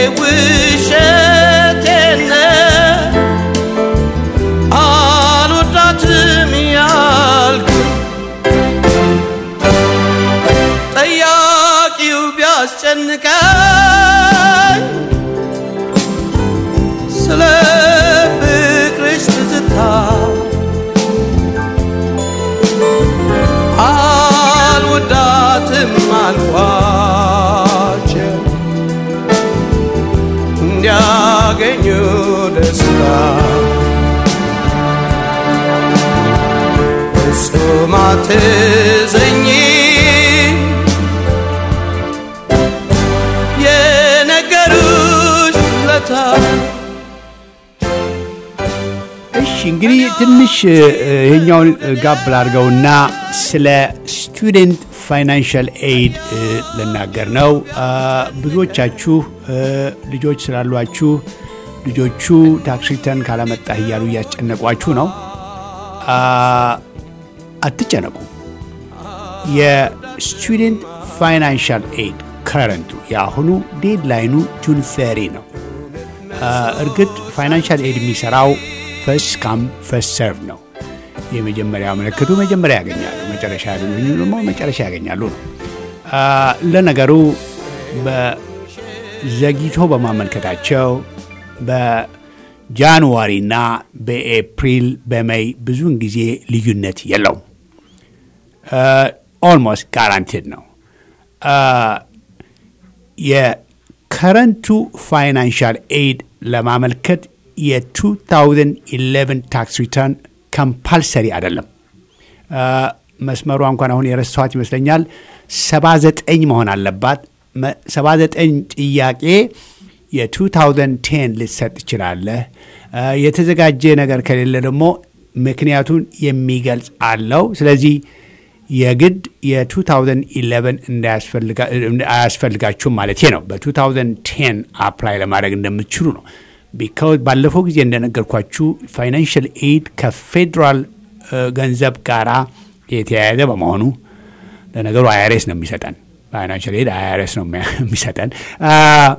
ባገኙ ደስታ ፍጹም አትዘኝ የነገሩሽ ለታ እሺ እንግዲህ ትንሽ እ፣ ይሄኛውን ጋብ ላድርገውና ስለ ስቱደንት ፋይናንሻል ኤድ እ፣ ልናገር ነው። አ፣ ብዙዎቻችሁ እ፣ ልጆች ስላሏችሁ ልጆቹ ታክስ ሪተርን ካላመጣህ እያሉ እያስጨነቋችሁ ነው። አ፣ አትጨነቁ። የስቱደንት ፋይናንሻል ኤድ ከረንቱ የአሁኑ ዴድላይኑ ጁን ፈሪ ነው። አ፣ እርግጥ ፋይናንሻል ኤድ የሚሰራው ፈስት ካም ፈስት ሰርቭ ነው። የመጀመሪያ ምልክቱ መጀመሪያ ያገኛሉ፣ መጨረሻ ያገኙ ደግሞ መጨረሻ ያገኛሉ ነው። አ፣ ለነገሩ በዘግይቶ በማመልከታቸው በጃንዋሪና በኤፕሪል በሜይ ብዙውን ጊዜ ልዩነት የለውም። ኦልሞስት ጋራንቲድ ነው። አ፣ የከረንቱ ፋይናንሻል ኤድ ለማመልከት የ2011 ታክስ ሪተርን ከምፓልሰሪ አይደለም። አ፣ መስመሯ እንኳን አሁን የረሳኋት ይመስለኛል 79 መሆን አለባት። መ- 79 ጥያቄ የ2010 ልትሰጥ ትችላለህ። አ፣ የተዘጋጀ ነገር ከሌለ ደግሞ ምክንያቱን የሚገልጽ አለው። ስለዚህ የግድ የ2011 እንዳያስፈልጋ- አያስፈልጋችሁም ማለት ነው። በ2010 አፕላይ ለማድረግ እንደምትችሉ ነው። ቢካውዝ ባለፈው ጊዜ እንደነገርኳችሁ ፋይናንሽል ኤድ ከፌዴራል እ፣ ገንዘብ ጋራ የተያያዘ በመሆኑ ለነገሩ አይአርኤስ ነው የሚሰጠን። ፋይናንሽል ኤድ አይአርኤስ ነው የሚያ- የሚሰጠን። አ፣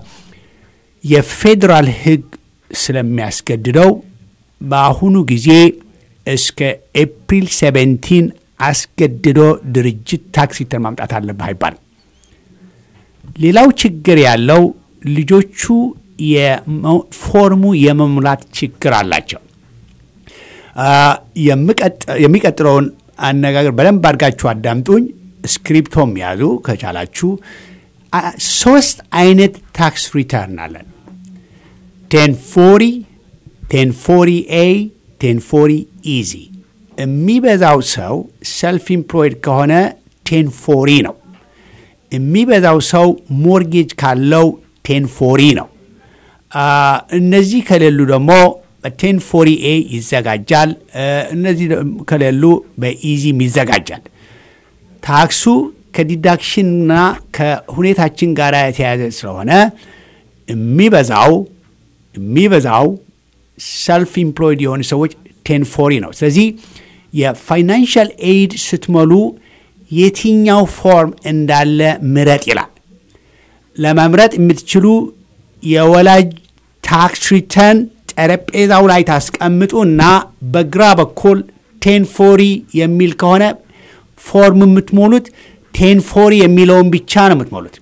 የፌዴራል ሕግ ስለሚያስገድደው በአሁኑ ጊዜ እስከ ኤፕሪል 17 አስገድዶ ድርጅት ታክስ ሪተርን ማምጣት አለብህ አይባልም። ሌላው ችግር ያለው ልጆቹ የመ- ፎርሙ የመሙላት ችግር አላቸው። አ፣ የምቀጥ- የሚቀጥለውን አነጋገር በደንብ አድርጋችሁ አዳምጡኝ። ስክሪፕቶም ያዙ ከቻላችሁ። አ፣ ሶስት አይነት ታክስ ሪተርን አለን። ቴን ፎሪ ቴን ፎሪ ኤ ቴን ፎሪ ኢዚ የሚበዛው ሰው ሰልፍ ኢምፕሎይድ ከሆነ ቴን ፎሪ ነው። የሚበዛው ሰው ሞርጌጅ ካለው ቴን ፎሪ ነው። አ፣ እነዚህ ከሌሉ ደግሞ በቴን ፎሪ ኤ ይዘጋጃል። እ፣ እነዚህ ደግሞ ከሌሉ በኢዚም ይዘጋጃል። ታክሱ ከዲዳክሽንና ከሁኔታችን ጋር የተያያዘ ስለሆነ የሚበዛው የሚበዛው ሰልፍ ኢምፕሎይድ የሆኑ ሰዎች ቴን ፎሪ ነው። ስለዚህ የፋይናንሻል ኤድ ስትሞሉ የትኛው ፎርም እንዳለ ምረጥ ይላል። ለመምረጥ የምትችሉ የወላጅ ታክስ ሪተርን ጠረጴዛው ላይ ታስቀምጡ እና በግራ በኩል ቴን ፎሪ የሚል ከሆነ ፎርም የምትሞሉት ቴን ፎሪ የሚለውን ብቻ ነው የምትሞሉት።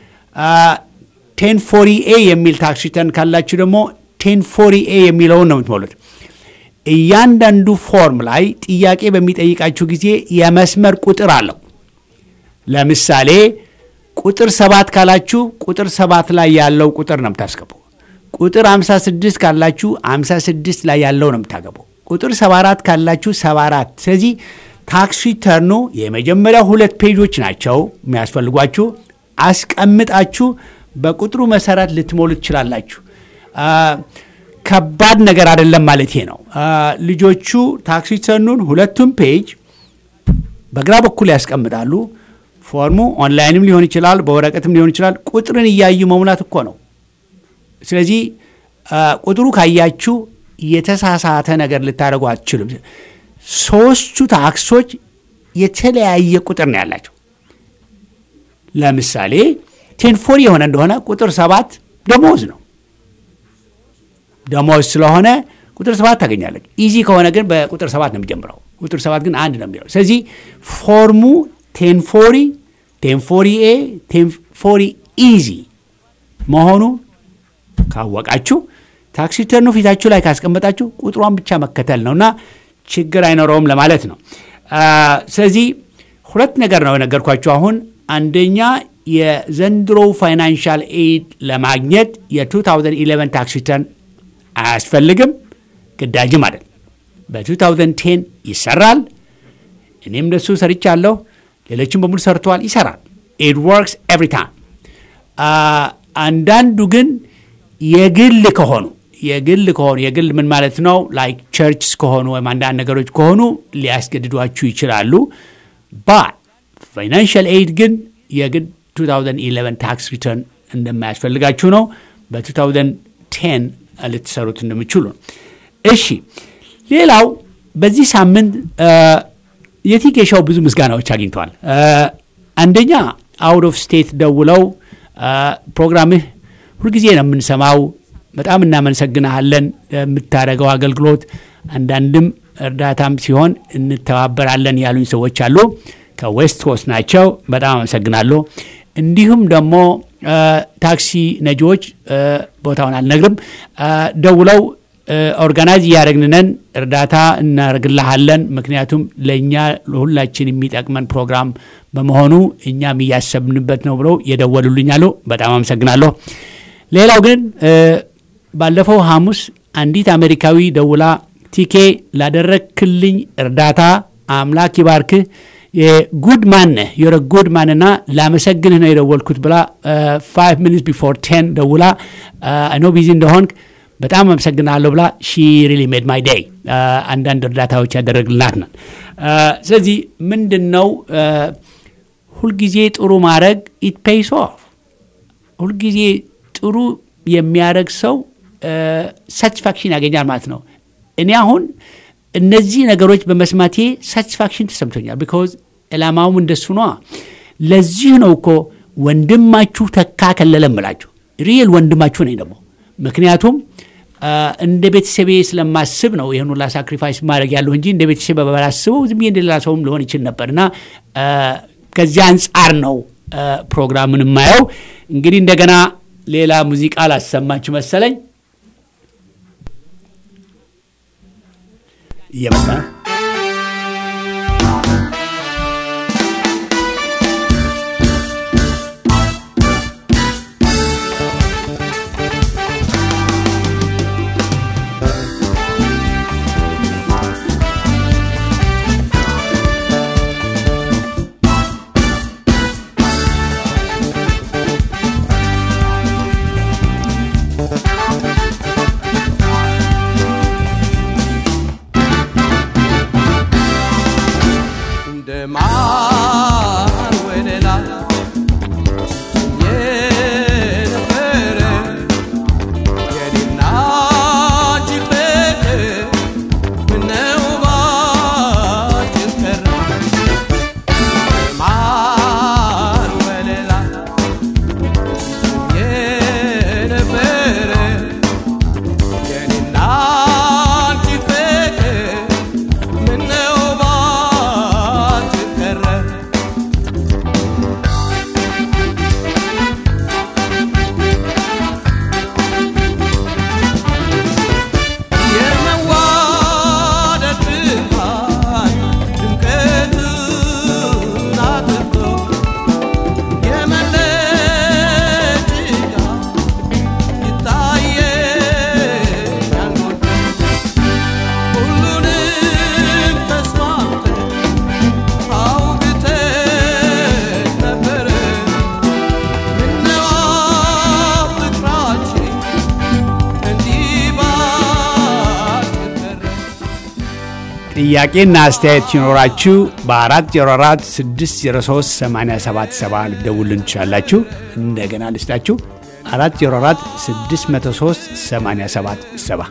ቴን ፎሪ ኤ የሚል ታክስ ሪተርን ካላችሁ ደግሞ ቴን ፎሪ ኤ የሚለውን ነው የምትሞሉት። እያንዳንዱ ፎርም ላይ ጥያቄ በሚጠይቃችሁ ጊዜ የመስመር ቁጥር አለው። ለምሳሌ ቁጥር ሰባት ካላችሁ ቁጥር ሰባት ላይ ያለው ቁጥር ነው የምታስገቡ። ቁጥር 56 ካላችሁ 56 ላይ ያለው ነው የምታገቡ። ቁጥር 74 ካላችሁ 74። ስለዚህ ታክስ ሪተርኑ የመጀመሪያ ሁለት ፔጆች ናቸው የሚያስፈልጓችሁ። አስቀምጣችሁ በቁጥሩ መሰረት ልትሞሉ ትችላላችሁ። አ፣ ከባድ ነገር አይደለም ማለት ነው። አ፣ ልጆቹ ታክስ ሪተርኑን ሁለቱም ፔጅ በግራ በኩል ያስቀምጣሉ። ፎርሙ ኦንላይንም ሊሆን ይችላል፣ በወረቀትም ሊሆን ይችላል። ቁጥርን እያዩ መሙላት እኮ ነው። ስለዚህ አ፣ ቁጥሩ ካያችሁ የተሳሳተ ነገር ልታደርጉ አትችሉም። ሶስቱ ታክሶች የተለያየ ቁጥር ነው ያላቸው። ለምሳሌ ቴንፎሪ የሆነ እንደሆነ ቁጥር ሰባት ደሞዝ ነው። ደሞዝ ስለሆነ ቁጥር ሰባት ታገኛለች። ኢዚ ከሆነ ግን በቁጥር ሰባት ነው የሚጀምረው። ቁጥር ሰባት ግን አንድ ነው የሚለው። ስለዚህ ፎርሙ ቴንፎሪ፣ ቴንፎሪ ኤ፣ ቴንፎሪ ኢዚ መሆኑ ካወቃችሁ ታክስ ሪተርኑ ፊታችሁ ላይ ካስቀመጣችሁ ቁጥሯን ብቻ መከተል ነውና ችግር አይኖረውም ለማለት ነው። አ፣ ስለዚህ ሁለት ነገር ነው የነገርኳችሁ አሁን። አንደኛ የዘንድሮ ፋይናንሻል ኤድ ለማግኘት የ2011 ታክስ ሪተርን አያስፈልግም፣ ግዳጅም አይደል። በ2010 ይሰራል። እኔም እንደሱ ሰርቻለሁ። ሌሎችም በሙሉ ሰርተዋል። ይሰራል። ኢት ወርክስ ኤቭሪ ታይም። አንዳንዱ ግን የግል ከሆኑ የግል ከሆኑ የግል ምን ማለት ነው? ላይክ ቸርችስ ከሆኑ ወይም አንዳንድ ነገሮች ከሆኑ ሊያስገድዷችሁ ይችላሉ። ባት ፋይናንሽል ኤድ ግን የግድ 2011 ታክስ ሪተርን እንደማያስፈልጋችሁ ነው። በ2010 ልትሰሩት እንደምችሉ ነው። እሺ፣ ሌላው በዚህ ሳምንት የቲኬሻው ብዙ ምስጋናዎች አግኝተዋል። አንደኛ አውት ኦፍ ስቴት ደውለው ፕሮግራምህ ሁልጊዜ ነው የምንሰማው፣ በጣም እናመሰግናሃለን የምታደርገው አገልግሎት፣ አንዳንድም እርዳታም ሲሆን እንተባበራለን ያሉኝ ሰዎች አሉ። ከዌስት ኮስት ናቸው። በጣም አመሰግናለሁ። እንዲሁም ደግሞ ታክሲ ነጂዎች ቦታውን አልነግርም ደውለው ኦርጋናይዝ እያደረግንነን እርዳታ እናደርግልሃለን፣ ምክንያቱም ለእኛ ለሁላችን የሚጠቅመን ፕሮግራም በመሆኑ እኛም እያሰብንበት ነው ብለው የደወሉልኛሉ። በጣም አመሰግናለሁ። ሌላው ግን ባለፈው ሐሙስ አንዲት አሜሪካዊ ደውላ ቲኬ ላደረግክልኝ እርዳታ አምላክ ይባርክህ የጉድ ማን ነህ የረ ጉድ ማንና ላመሰግንህ ነው የደወልኩት ብላ ፋይቭ ሚኒትስ ቢፎር ቴን ደውላ ኖ ቢዚ እንደሆንክ በጣም አመሰግናለሁ ብላ ሺ ሪሊ ሜድ ማይ ዴይ አንዳንድ እርዳታዎች ያደረግልናት ናት። ስለዚህ ምንድን ነው ሁልጊዜ ጥሩ ማድረግ ኢት ፔይስ ኦፍ። ሁልጊዜ ጥሩ የሚያደረግ ሰው ሳቲስፋክሽን ያገኛል ማለት ነው። እኔ አሁን እነዚህ ነገሮች በመስማቴ ሳቲስፋክሽን ተሰምቶኛል። ቢካዝ ዕላማውም እንደሱ ነዋ። ለዚህ ነው እኮ ወንድማችሁ ተካ ከለለ እምላችሁ ሪል ወንድማችሁ ነኝ ደግሞ ምክንያቱም እንደ ቤተሰቤ ስለማስብ ነው ይህን ሁላ ሳክሪፋይስ ማድረግ ያለሁ እንጂ እንደ ቤተሰብ ባላስበው ዝም ብዬ እንደሌላ ሰውም ሊሆን ይችል ነበር እና ከዚያ አንጻር ነው ፕሮግራምን የማየው። እንግዲህ እንደገና ሌላ ሙዚቃ ላሰማችሁ መሰለኝ እየመጣ ጥያቄና አስተያየት ሲኖራችሁ በ404 603 8770 ልትደውሉልን ትችላላችሁ። እንደገና ልስጣችሁ 404 603 8770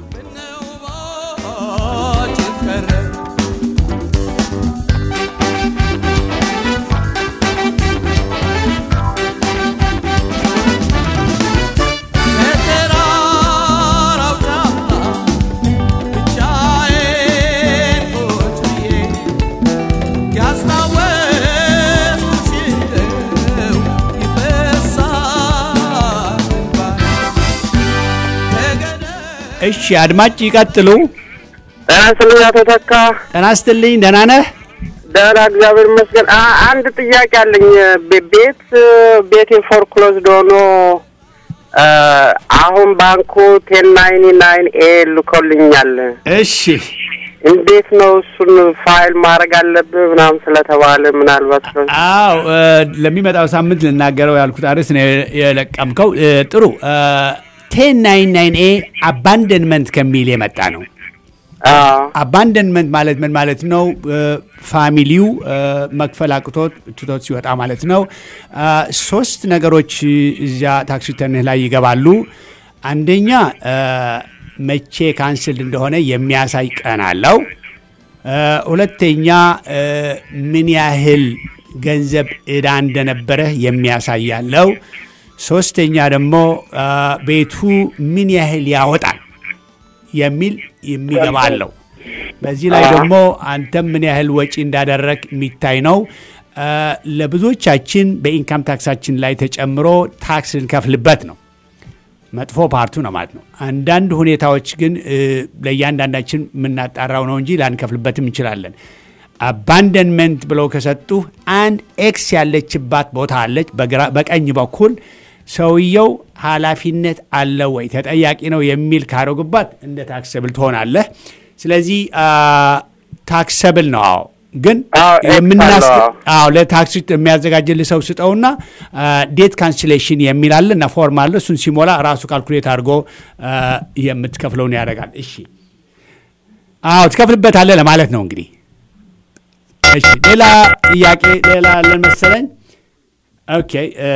እሺ አድማጭ ይቀጥሉ። ጤና ይስጥልኝ አቶ ተካ። ጤና ይስጥልኝ። ደህና ነህ? ደህና እግዚአብሔር ይመስገን። አ- አንድ ጥያቄ አለኝ። ቤ- ቤት ቤቴ ፎርክሎዝድ ሆኖ አ፣ አሁን አሁን ባንኩ ቴን ናይኒ ናይን ኤ ልኮልኛል። እሺ እንዴት ነው እሱን ፋይል ማድረግ አለብህ ምናምን ስለተባለ ምናልባት ነው። አዎ እ፣ ለሚመጣው ሳምንት ልናገረው ያልኩት አርዕስት ነው የለቀምከው። እ፣ ጥሩ ቴን ናይን ናይን ኤ አባንደንመንት ከሚል የመጣ ነው። አዎ አባንደንመንት ማለት ምን ማለት ነው? እ፣ ፋሚሊው እ፣ መክፈል አቅቶት ትቶት ሲወጣ ማለት ነው። አ፣ ሶስት ነገሮች እዚያ ታክስ ሪተርንህ ላይ ይገባሉ። አንደኛ እ፣ መቼ ካንስል እንደሆነ የሚያሳይ ቀን አለው። እ፣ ሁለተኛ እ፣ ምን ያህል ገንዘብ ዕዳ እንደነበረህ የሚያሳይ አለው። ሶስተኛ ደግሞ አ፣ ቤቱ ምን ያህል ያወጣል የሚል የሚገባ አለው። በዚህ ላይ ደግሞ አንተም ምን ያህል ወጪ እንዳደረግ የሚታይ ነው። አ፣ ለብዙዎቻችን በኢንካም ታክሳችን ላይ ተጨምሮ ታክስ ልንከፍልበት ነው። መጥፎ ፓርቱ ነው ማለት ነው። አንዳንድ ሁኔታዎች ግን እ፣ ለእያንዳንዳችን የምናጣራው ነው እንጂ ላንከፍልበትም እንችላለን። አባንደንመንት ብለው ከሰጡ አንድ ኤክስ ያለችባት ቦታ አለች በግራ- በቀኝ በኩል ሰውየው ኃላፊነት አለው ወይ ተጠያቂ ነው የሚል ካረጉባት እንደ ታክሰብል ትሆናለህ። ስለዚህ ታክሰብል ነው። አዎ ግን አዎ፣ ኤክስ የምናስ አለው። አዎ ለታክሲ የሚያዘጋጅልህ ሰው ስጠውና ዴት ካንስሌሽን የሚል አለ እና ፎርም አለ። እሱን ሲሞላ ራሱ ካልኩሌት አድርጎ አ፣ የምትከፍለውን ያደርጋል። እሺ፣ አዎ ትከፍልበታለህ ለማለት ነው እንግዲህ። እሺ፣ ሌላ ጥያቄ ሌላ አለን መሰለኝ። ኦኬ እ፣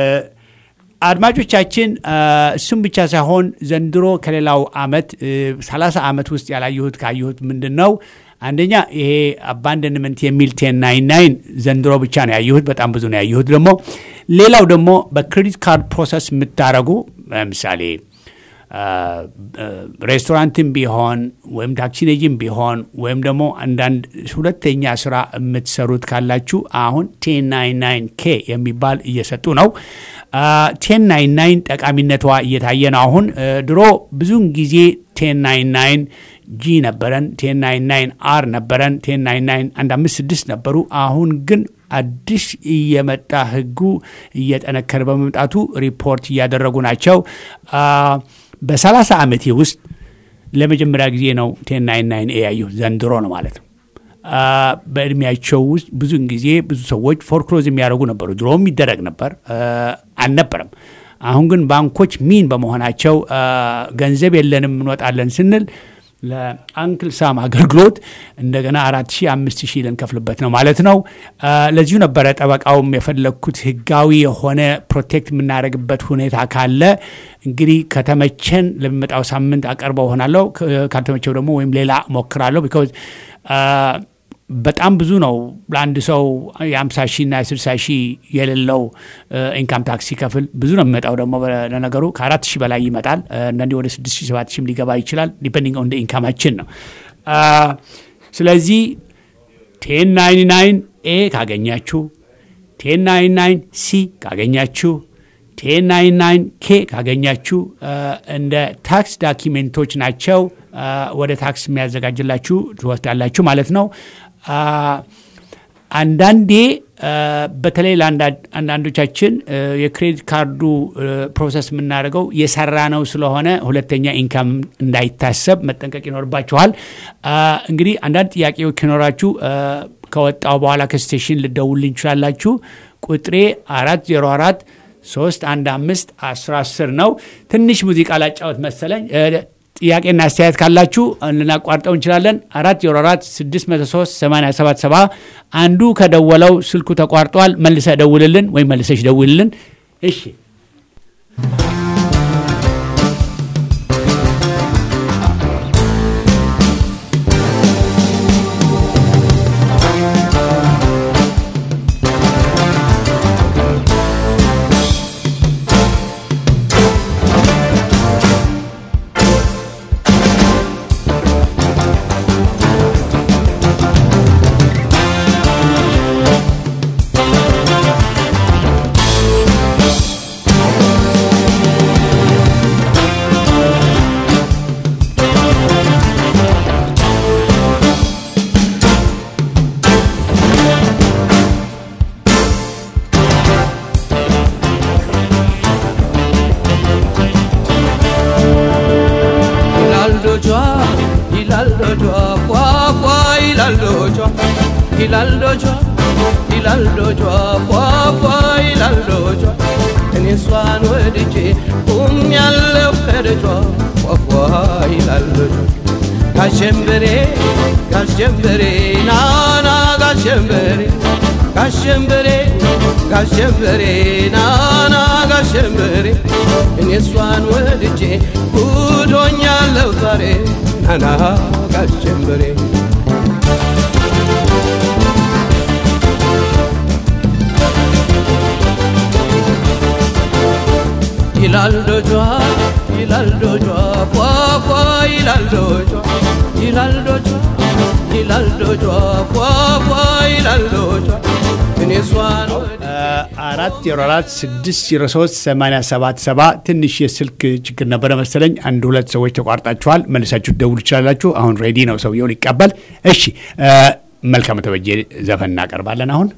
አድማጮቻችን እ፣ እሱም ብቻ ሳይሆን ዘንድሮ ከሌላው አመት እ፣ 30 ዓመት ውስጥ ያላየሁት ካየሁት ምንድን ነው አንደኛ ይሄ አባንደንመንት የሚል ቴን ናይን ናይን ዘንድሮ ብቻ ነው ያየሁት። በጣም ብዙ ነው ያየሁት። ደግሞ ሌላው ደግሞ በክሬዲት ካርድ ፕሮሰስ የምታደርጉ ለምሳሌ አ፣ አ፣ ሬስቶራንትም ቢሆን ወይም ታክሲ ነጂም ቢሆን ወይም ደግሞ አንዳንድ ሁለተኛ ስራ የምትሰሩት ካላችሁ አሁን ቴን ናይን ናይን ኬ የሚባል እየሰጡ ነው። ቴን ናይን ናይን ጠቃሚነቷ እየታየ ነው። አሁን እ፣ ድሮ ብዙውን ጊዜ ቴን ናይን ናይን ጂ ነበረን፣ ቴን ናይን ናይን አር ነበረን፣ ቴን ናይን ናይን አንድ አምስት ስድስት ነበሩ። አሁን ግን አዲስ እየመጣ ህጉ እየጠነከረ በመምጣቱ ሪፖርት እያደረጉ ናቸው። አ፣ በሰላሳ ዓመቴ ውስጥ ለመጀመሪያ ጊዜ ነው ቴን ናይን ናይን ኤ ያየሁት ዘንድሮ ነው ማለት ነው። አ፣ በእድሜያቸው ውስጥ ብዙን ጊዜ ብዙ ሰዎች ፎርክሎዝ የሚያደርጉ ነበሩ። ድሮም ይደረግ ነበር አ፣ አልነበረም። አሁን ግን ባንኮች ሚን በመሆናቸው አ፣ ገንዘብ የለንም እንወጣለን ስንል ለአንክል ሳም አገልግሎት እንደገና አራት ሺህ አምስት ሺህ ልንከፍልበት ነው ማለት ነው። አ፣ ለዚሁ ነበረ ጠበቃውም የፈለግኩት ህጋዊ የሆነ ፕሮቴክት የምናደርግበት ሁኔታ ካለ እንግዲህ ከተመቸን ለሚመጣው ሳምንት አቀርበው ሆናለሁ። ካልተመቸው ደግሞ ወይም ሌላ ሞክራለሁ። ቢካዝ በጣም ብዙ ነው ለአንድ ሰው የአምሳ ሺህ እና የስልሳ ሺህ የሌለው ኢንካም ታክስ ሲከፍል ብዙ ነው የሚመጣው። ደግሞ ለነገሩ ከአራት ሺህ በላይ ይመጣል። አንዳንዴ ወደ ስድስት ሺህ ሰባት ሺህም ሊገባ ይችላል። ዲፔንዲንግ ኦን ኢንካማችን ነው። አ፣ ስለዚህ ቴን ናይን ናይን ኤ ካገኛችሁ፣ ቴን ናይን ናይን ሲ ካገኛችሁ፣ ቴን ናይን ናይን ኬ ካገኛችሁ አ፣ እንደ ታክስ ዳኪሜንቶች ናቸው። አ፣ ወደ ታክስ የሚያዘጋጅላችሁ ትወስዳላችሁ ማለት ነው። አ፣ አንዳንዴ አ፣ በተለይ ለአንዳንዶቻችን አ፣ የክሬዲት ካርዱ አ፣ ፕሮሰስ የምናደርገው የሰራ ነው ስለሆነ ሁለተኛ ኢንካም እንዳይታሰብ መጠንቀቅ ይኖርባችኋል። አ፣ እንግዲህ አንዳንድ ጥያቄዎች ከኖራችሁ አ፣ ከወጣው በኋላ ከስቴሽን ልደውልኝ እንችላላችሁ። ቁጥሬ አራት ዜሮ አራት ሶስት አንድ አምስት አስራ አስር ነው። ትንሽ ሙዚቃ ላጫወት መሰለኝ። አ፣ ጥያቄና አስተያየት ካላችሁ ልናቋርጠው እንችላለን። አራት ዜሮ አራት ስድስት መቶ ሶስት ሰማንያ ሰባት ሰባ አንዱ ከደወለው ስልኩ ተቋርጧል። መልሰ ደውልልን ወይም መልሰሽ ደውልልን። እሺ ቴን ዶጇ ፏፏ ይላል ዶጇ ይላል ዶጇ ይላል ዶጇ ፏፏ ይላል ዶጇ እኔ እሷን ወድጄ ቁም ያለው ከደጇ ፏፏ ይላል ዶጇ ጋሸንበሬ ጋሸንበሬ ናና ጋሸንበሬ ጋሸንበሬ ጋሸንበሬ ናና ጋሸንበሬ እኔ እሷን ወድጄ ጉዶኛለው ዛሬ ናና ጋሸንበሬ ይላል ዶጇ ይላል ዶጇ ፏፏ ይላል ዶጇ ይላል ዶጇ ይላል ዶጇ ፏፏ ይላል ዶጇ እኔ እሷን ወድጄ አራት ዜሮ አራት ስድስት ዜሮ ሶስት ሰማንያ ሰባት ሰባ ትንሽ የስልክ ችግር ነበረ መሰለኝ። አንድ ሁለት ሰዎች ተቋርጣችኋል። መልሳችሁ ደውሉ ይችላላችሁ። አሁን ሬዲ ነው ሰውየው ሊቀበል። እሺ መልካም ተበጀ ዘፈን እናቀርባለን አሁን።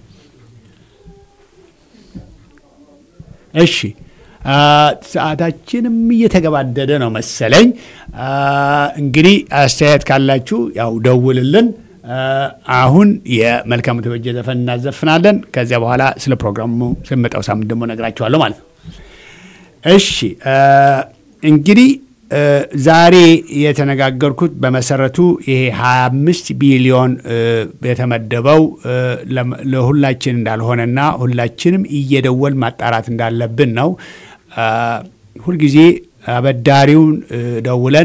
እሺ ሰዓታችንም እየተገባደደ ነው መሰለኝ። እንግዲህ አስተያየት ካላችሁ ያው ደውልልን። አሁን የመልካም ተበጀ ዘፈን እናዘፍናለን። ከዚያ በኋላ ስለ ፕሮግራሙ ስመጣው ሳምንት ደግሞ ነግራችኋለሁ ማለት ነው። እሺ እንግዲህ ዛሬ የተነጋገርኩት በመሰረቱ ይሄ 25 ቢሊዮን የተመደበው ለሁላችን እንዳልሆነና ሁላችንም እየደወል ማጣራት እንዳለብን ነው። ሁልጊዜ አበዳሪውን ደውለን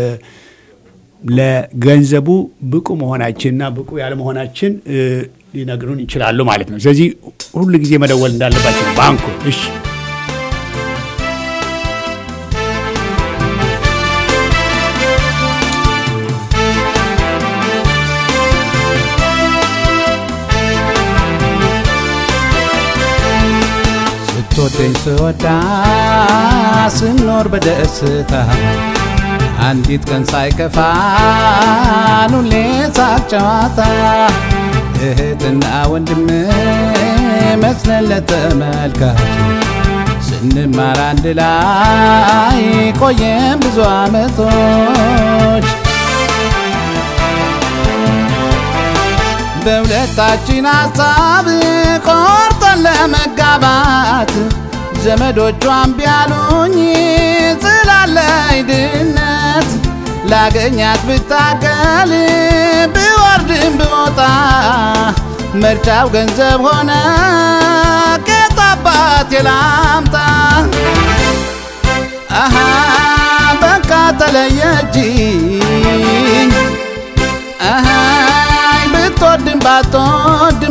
ለገንዘቡ ብቁ መሆናችንና ብቁ ያለመሆናችን ሊነግሩን ይችላሉ ማለት ነው። ስለዚህ ሁሉ ጊዜ መደወል እንዳለባቸው ባንኩ። እሺ ስትወደኝ ስወዳ ስኖር በደስታ አንዲት ቀን ሳይከፋን ሁሌ ሳቅ ጨዋታ እህትና ወንድም መስለን ለተመልካች ስንማር አንድ ላይ ቆየን ብዙ ዓመቶች በሁለታችን ሀሳብ ቆርጠን ለመጋባት ዘመዶቿን ቢያሉኝ ስላለኝ ድነት ላገኛት ብታገል ብወርድም ብወጣ ምርጫው ገንዘብ ሆነ ከጣባት የላምጣ አሃ በቃ ተለየችኝ አሃይ ብትወድም ባትወድም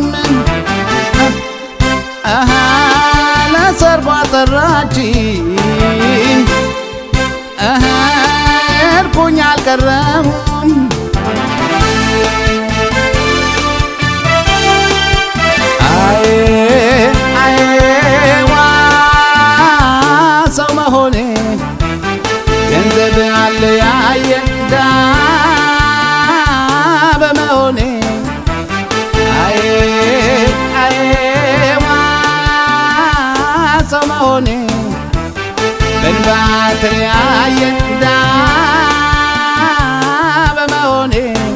አሃ ለሰርጓ ጠራችኝ አሃ እርኩኝ አልቀረሁም አዬ አዬ ዋ ሰው መሆኔ ገንዘብ አለ ያየ ዳ በመሆኔ አዬ አዬ ዋ ሰው መሆኔ በንባ ተለያየ ዳ በመሆኔ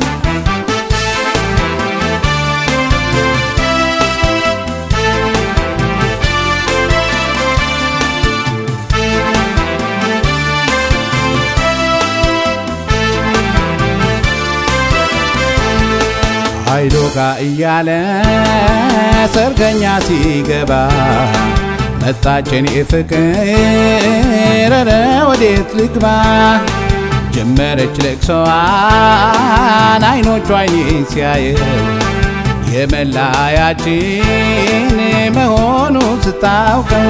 ኃይሎ ጋ እያለ ሰርገኛ ሲገባ መጣችን ፍቅር ኧረ ወዴት ልግባ ጀመረች ለቅሶዋን አይኖቿ አይኔን ሲያየው የመለያያችን መሆኑ ስታውቀው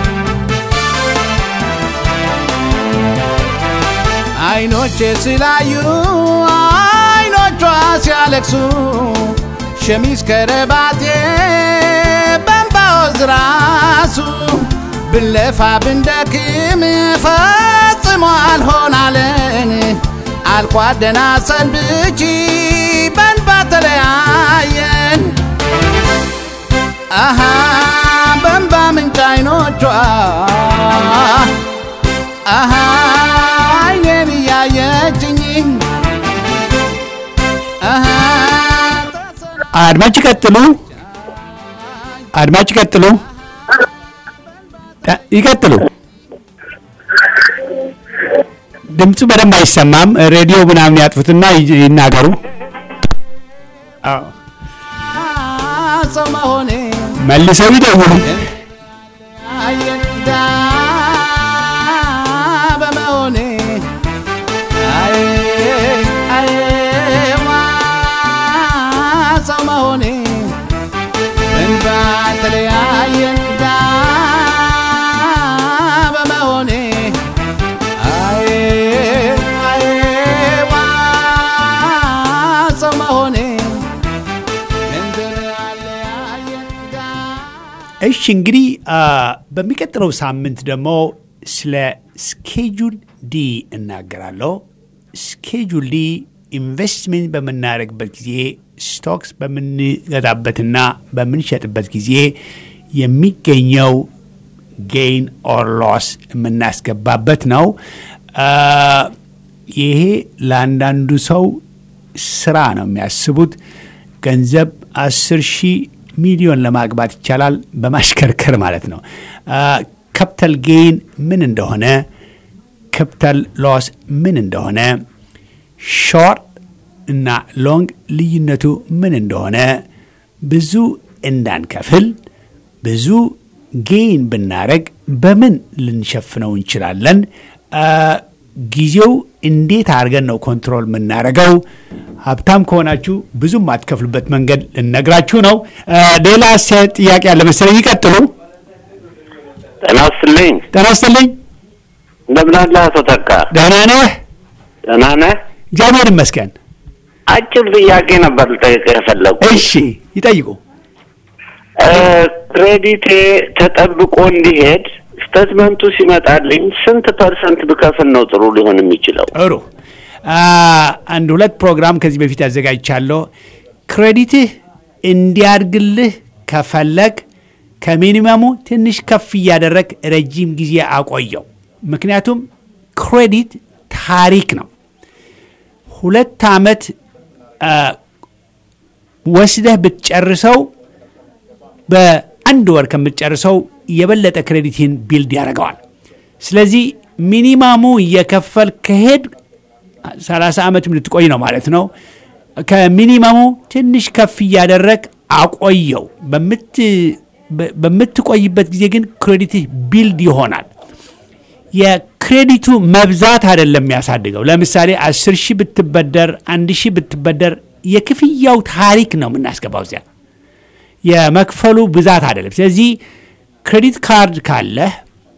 አይኖቼ ስላዩ አይኖቿ ሲያለቅሱ ሸሚዝ ከረባቴ በንባወዝ ራሱ ብንለፋ ብንደክም ፈጽሞ አልሆናለን አልኳት ደህና ሰንብቺ በንባ ተለያየን አሃ በንባ ምንጭ አይኖቿ አሃ አይኔን እያየችኝ አድማጭ ይቀጥሉ። አድማጭ ይቀጥሉ። ተ- ይቀጥሉ። ድምፁ በደንብ አይሰማም። ሬዲዮ ምናምን ያጥፉትና ይ- ይናገሩ። አዎ፣ ሰው መሆኔ መልሰው ይደውሉ። አየዳ በመሆኔ አይ አይዋ ሰው መሆኔ እንባ ተለያየንዳ በመሆኔ አይ አይዋ ሰው መሆኔ እንደለያየንዳ እሺ እንግዲህ አ፣ በሚቀጥለው ሳምንት ደግሞ ስለ ስኬጁል ዲ እናገራለሁ። ስኬጁል ዲ ኢንቨስትመንት በምናደርግበት ጊዜ ስቶክስ በምንገዛበትና በምንሸጥበት ጊዜ የሚገኘው ጌይን ኦር ሎስ የምናስገባበት ነው። አ፣ ይሄ ለአንዳንዱ ሰው ስራ ነው የሚያስቡት። ገንዘብ አስር ሺህ ሚሊዮን ለማግባት ይቻላል በማሽከርከር ማለት ነው። ካፒታል ጌይን ምን እንደሆነ፣ ካፒታል ሎስ ምን እንደሆነ፣ ሾርት እና ሎንግ ልዩነቱ ምን እንደሆነ ብዙ እንዳንከፍል ብዙ ጌይን ብናደረግ በምን ልንሸፍነው እንችላለን? አ፣ ጊዜው እንዴት አድርገን ነው ኮንትሮል የምናደርገው? ሀብታም ከሆናችሁ ብዙም አትከፍሉበት መንገድ ልነግራችሁ ነው። አ፣ ሌላ አስተያየት ጥያቄ ያለ መሰለኝ። ይቀጥሉ። ጤና ይስጥልኝ። ጤና ይስጥልኝ። እንደምን አለ አቶ ተካ? ደህና ነህ? ደህና ነህ? እግዚአብሔር ይመስገን። አጭር ጥያቄ ነበር ልጠይቅ የፈለጉ። እሺ ይጠይቁ። ክሬዲቴ ተጠብቆ እንዲሄድ ስቴትመንቱ ሲመጣልኝ ስንት ፐርሰንት ብከፍል ነው ጥሩ ሊሆን የሚችለው? ጥሩ አ፣ አንድ ሁለት ፕሮግራም ከዚህ በፊት አዘጋጅቻለሁ። ክሬዲትህ እንዲያድግልህ ከፈለግ ከሚኒመሙ ትንሽ ከፍ እያደረግ ረጅም ጊዜ አቆየው። ምክንያቱም ክሬዲት ታሪክ ነው። ሁለት ዓመት አ፣ ወስደህ ብትጨርሰው በአንድ ወር ከምትጨርሰው የበለጠ ክሬዲትን ቢልድ ያደርገዋል። ስለዚህ ሚኒማሙ እየከፈል ከሄድ 30 ዓመትም ልትቆይ ነው ማለት ነው። ከሚኒማሙ ትንሽ ከፍ እያደረግ አቆየው። በምት- በ- በምትቆይበት ጊዜ ግን ክሬዲትህ ቢልድ ይሆናል። የክሬዲቱ መብዛት አይደለም የሚያሳድገው። ለምሳሌ አስር ሺህ ብትበደር አንድ ሺህ ብትበደር የክፍያው ታሪክ ነው የምናስገባው እዚያ የመክፈሉ ብዛት አይደለም። ስለዚህ ክሬዲት ካርድ ካለህ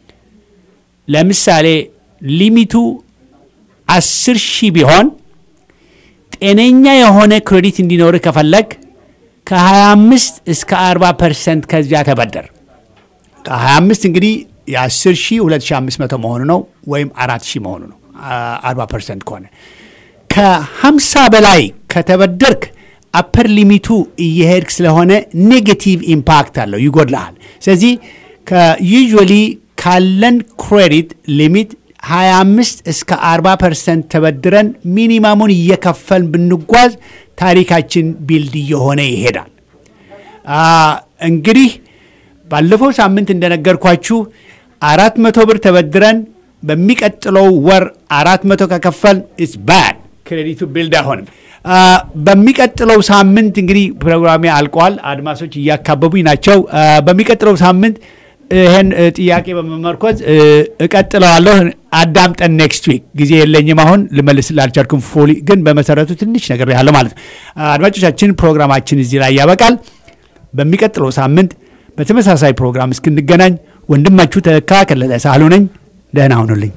ለምሳሌ ሊሚቱ አስር ሺህ ቢሆን ጤነኛ የሆነ ክሬዲት እንዲኖርህ ከፈለግ ከ25 እስከ 40 ፐርሰንት ከዚያ ተበደር። ከ25 እንግዲህ የ10 ሺህ 2500 መሆኑ ነው ወይም 4 ሺህ መሆኑ ነው 40 ፐርሰንት ከሆነ ከ50 በላይ ከተበደርክ አፐር ሊሚቱ እየሄድክ ስለሆነ ኔጌቲቭ ኢምፓክት አለው፣ ይጎድልሃል። ስለዚህ ከዩዥዋሊ ካለን ክሬዲት ሊሚት 25 እስከ 40 ፐርሰንት ተበድረን ሚኒማሙን እየከፈልን ብንጓዝ ታሪካችን ቢልድ እየሆነ ይሄዳል። አ፣ እንግዲህ ባለፈው ሳምንት እንደነገርኳችሁ አራት መቶ ብር ተበድረን በሚቀጥለው ወር አራት መቶ ከከፈል ኢትስ ባድ ክሬዲቱ ቢልድ አይሆንም። አ፣ በሚቀጥለው ሳምንት እንግዲህ ፕሮግራሜ አልቋል። አድማሶች እያካበቡኝ ናቸው። አ፣ በሚቀጥለው ሳምንት ይህን እ፣ ጥያቄ በመመርኮዝ እ፣ እቀጥለዋለሁ። አዳምጠን ኔክስት ዊክ ጊዜ የለኝም አሁን ልመልስ ላልቻልኩም። ፎሊ ግን በመሰረቱ ትንሽ ነገር ያለ ማለት ነው። አድማጮቻችን ፕሮግራማችን እዚህ ላይ ያበቃል። በሚቀጥለው ሳምንት በተመሳሳይ ፕሮግራም እስክንገናኝ ወንድማችሁ ተካ ከለለ ሳህሉ ነኝ። ደህና ሁኑልኝ።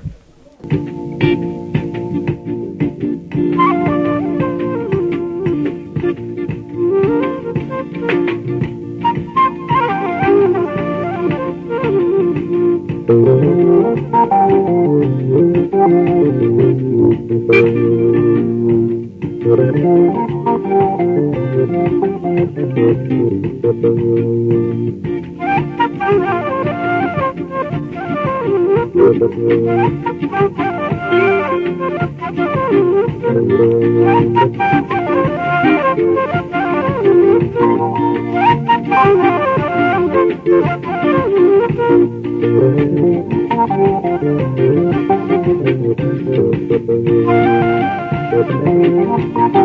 Thank you. Thank you.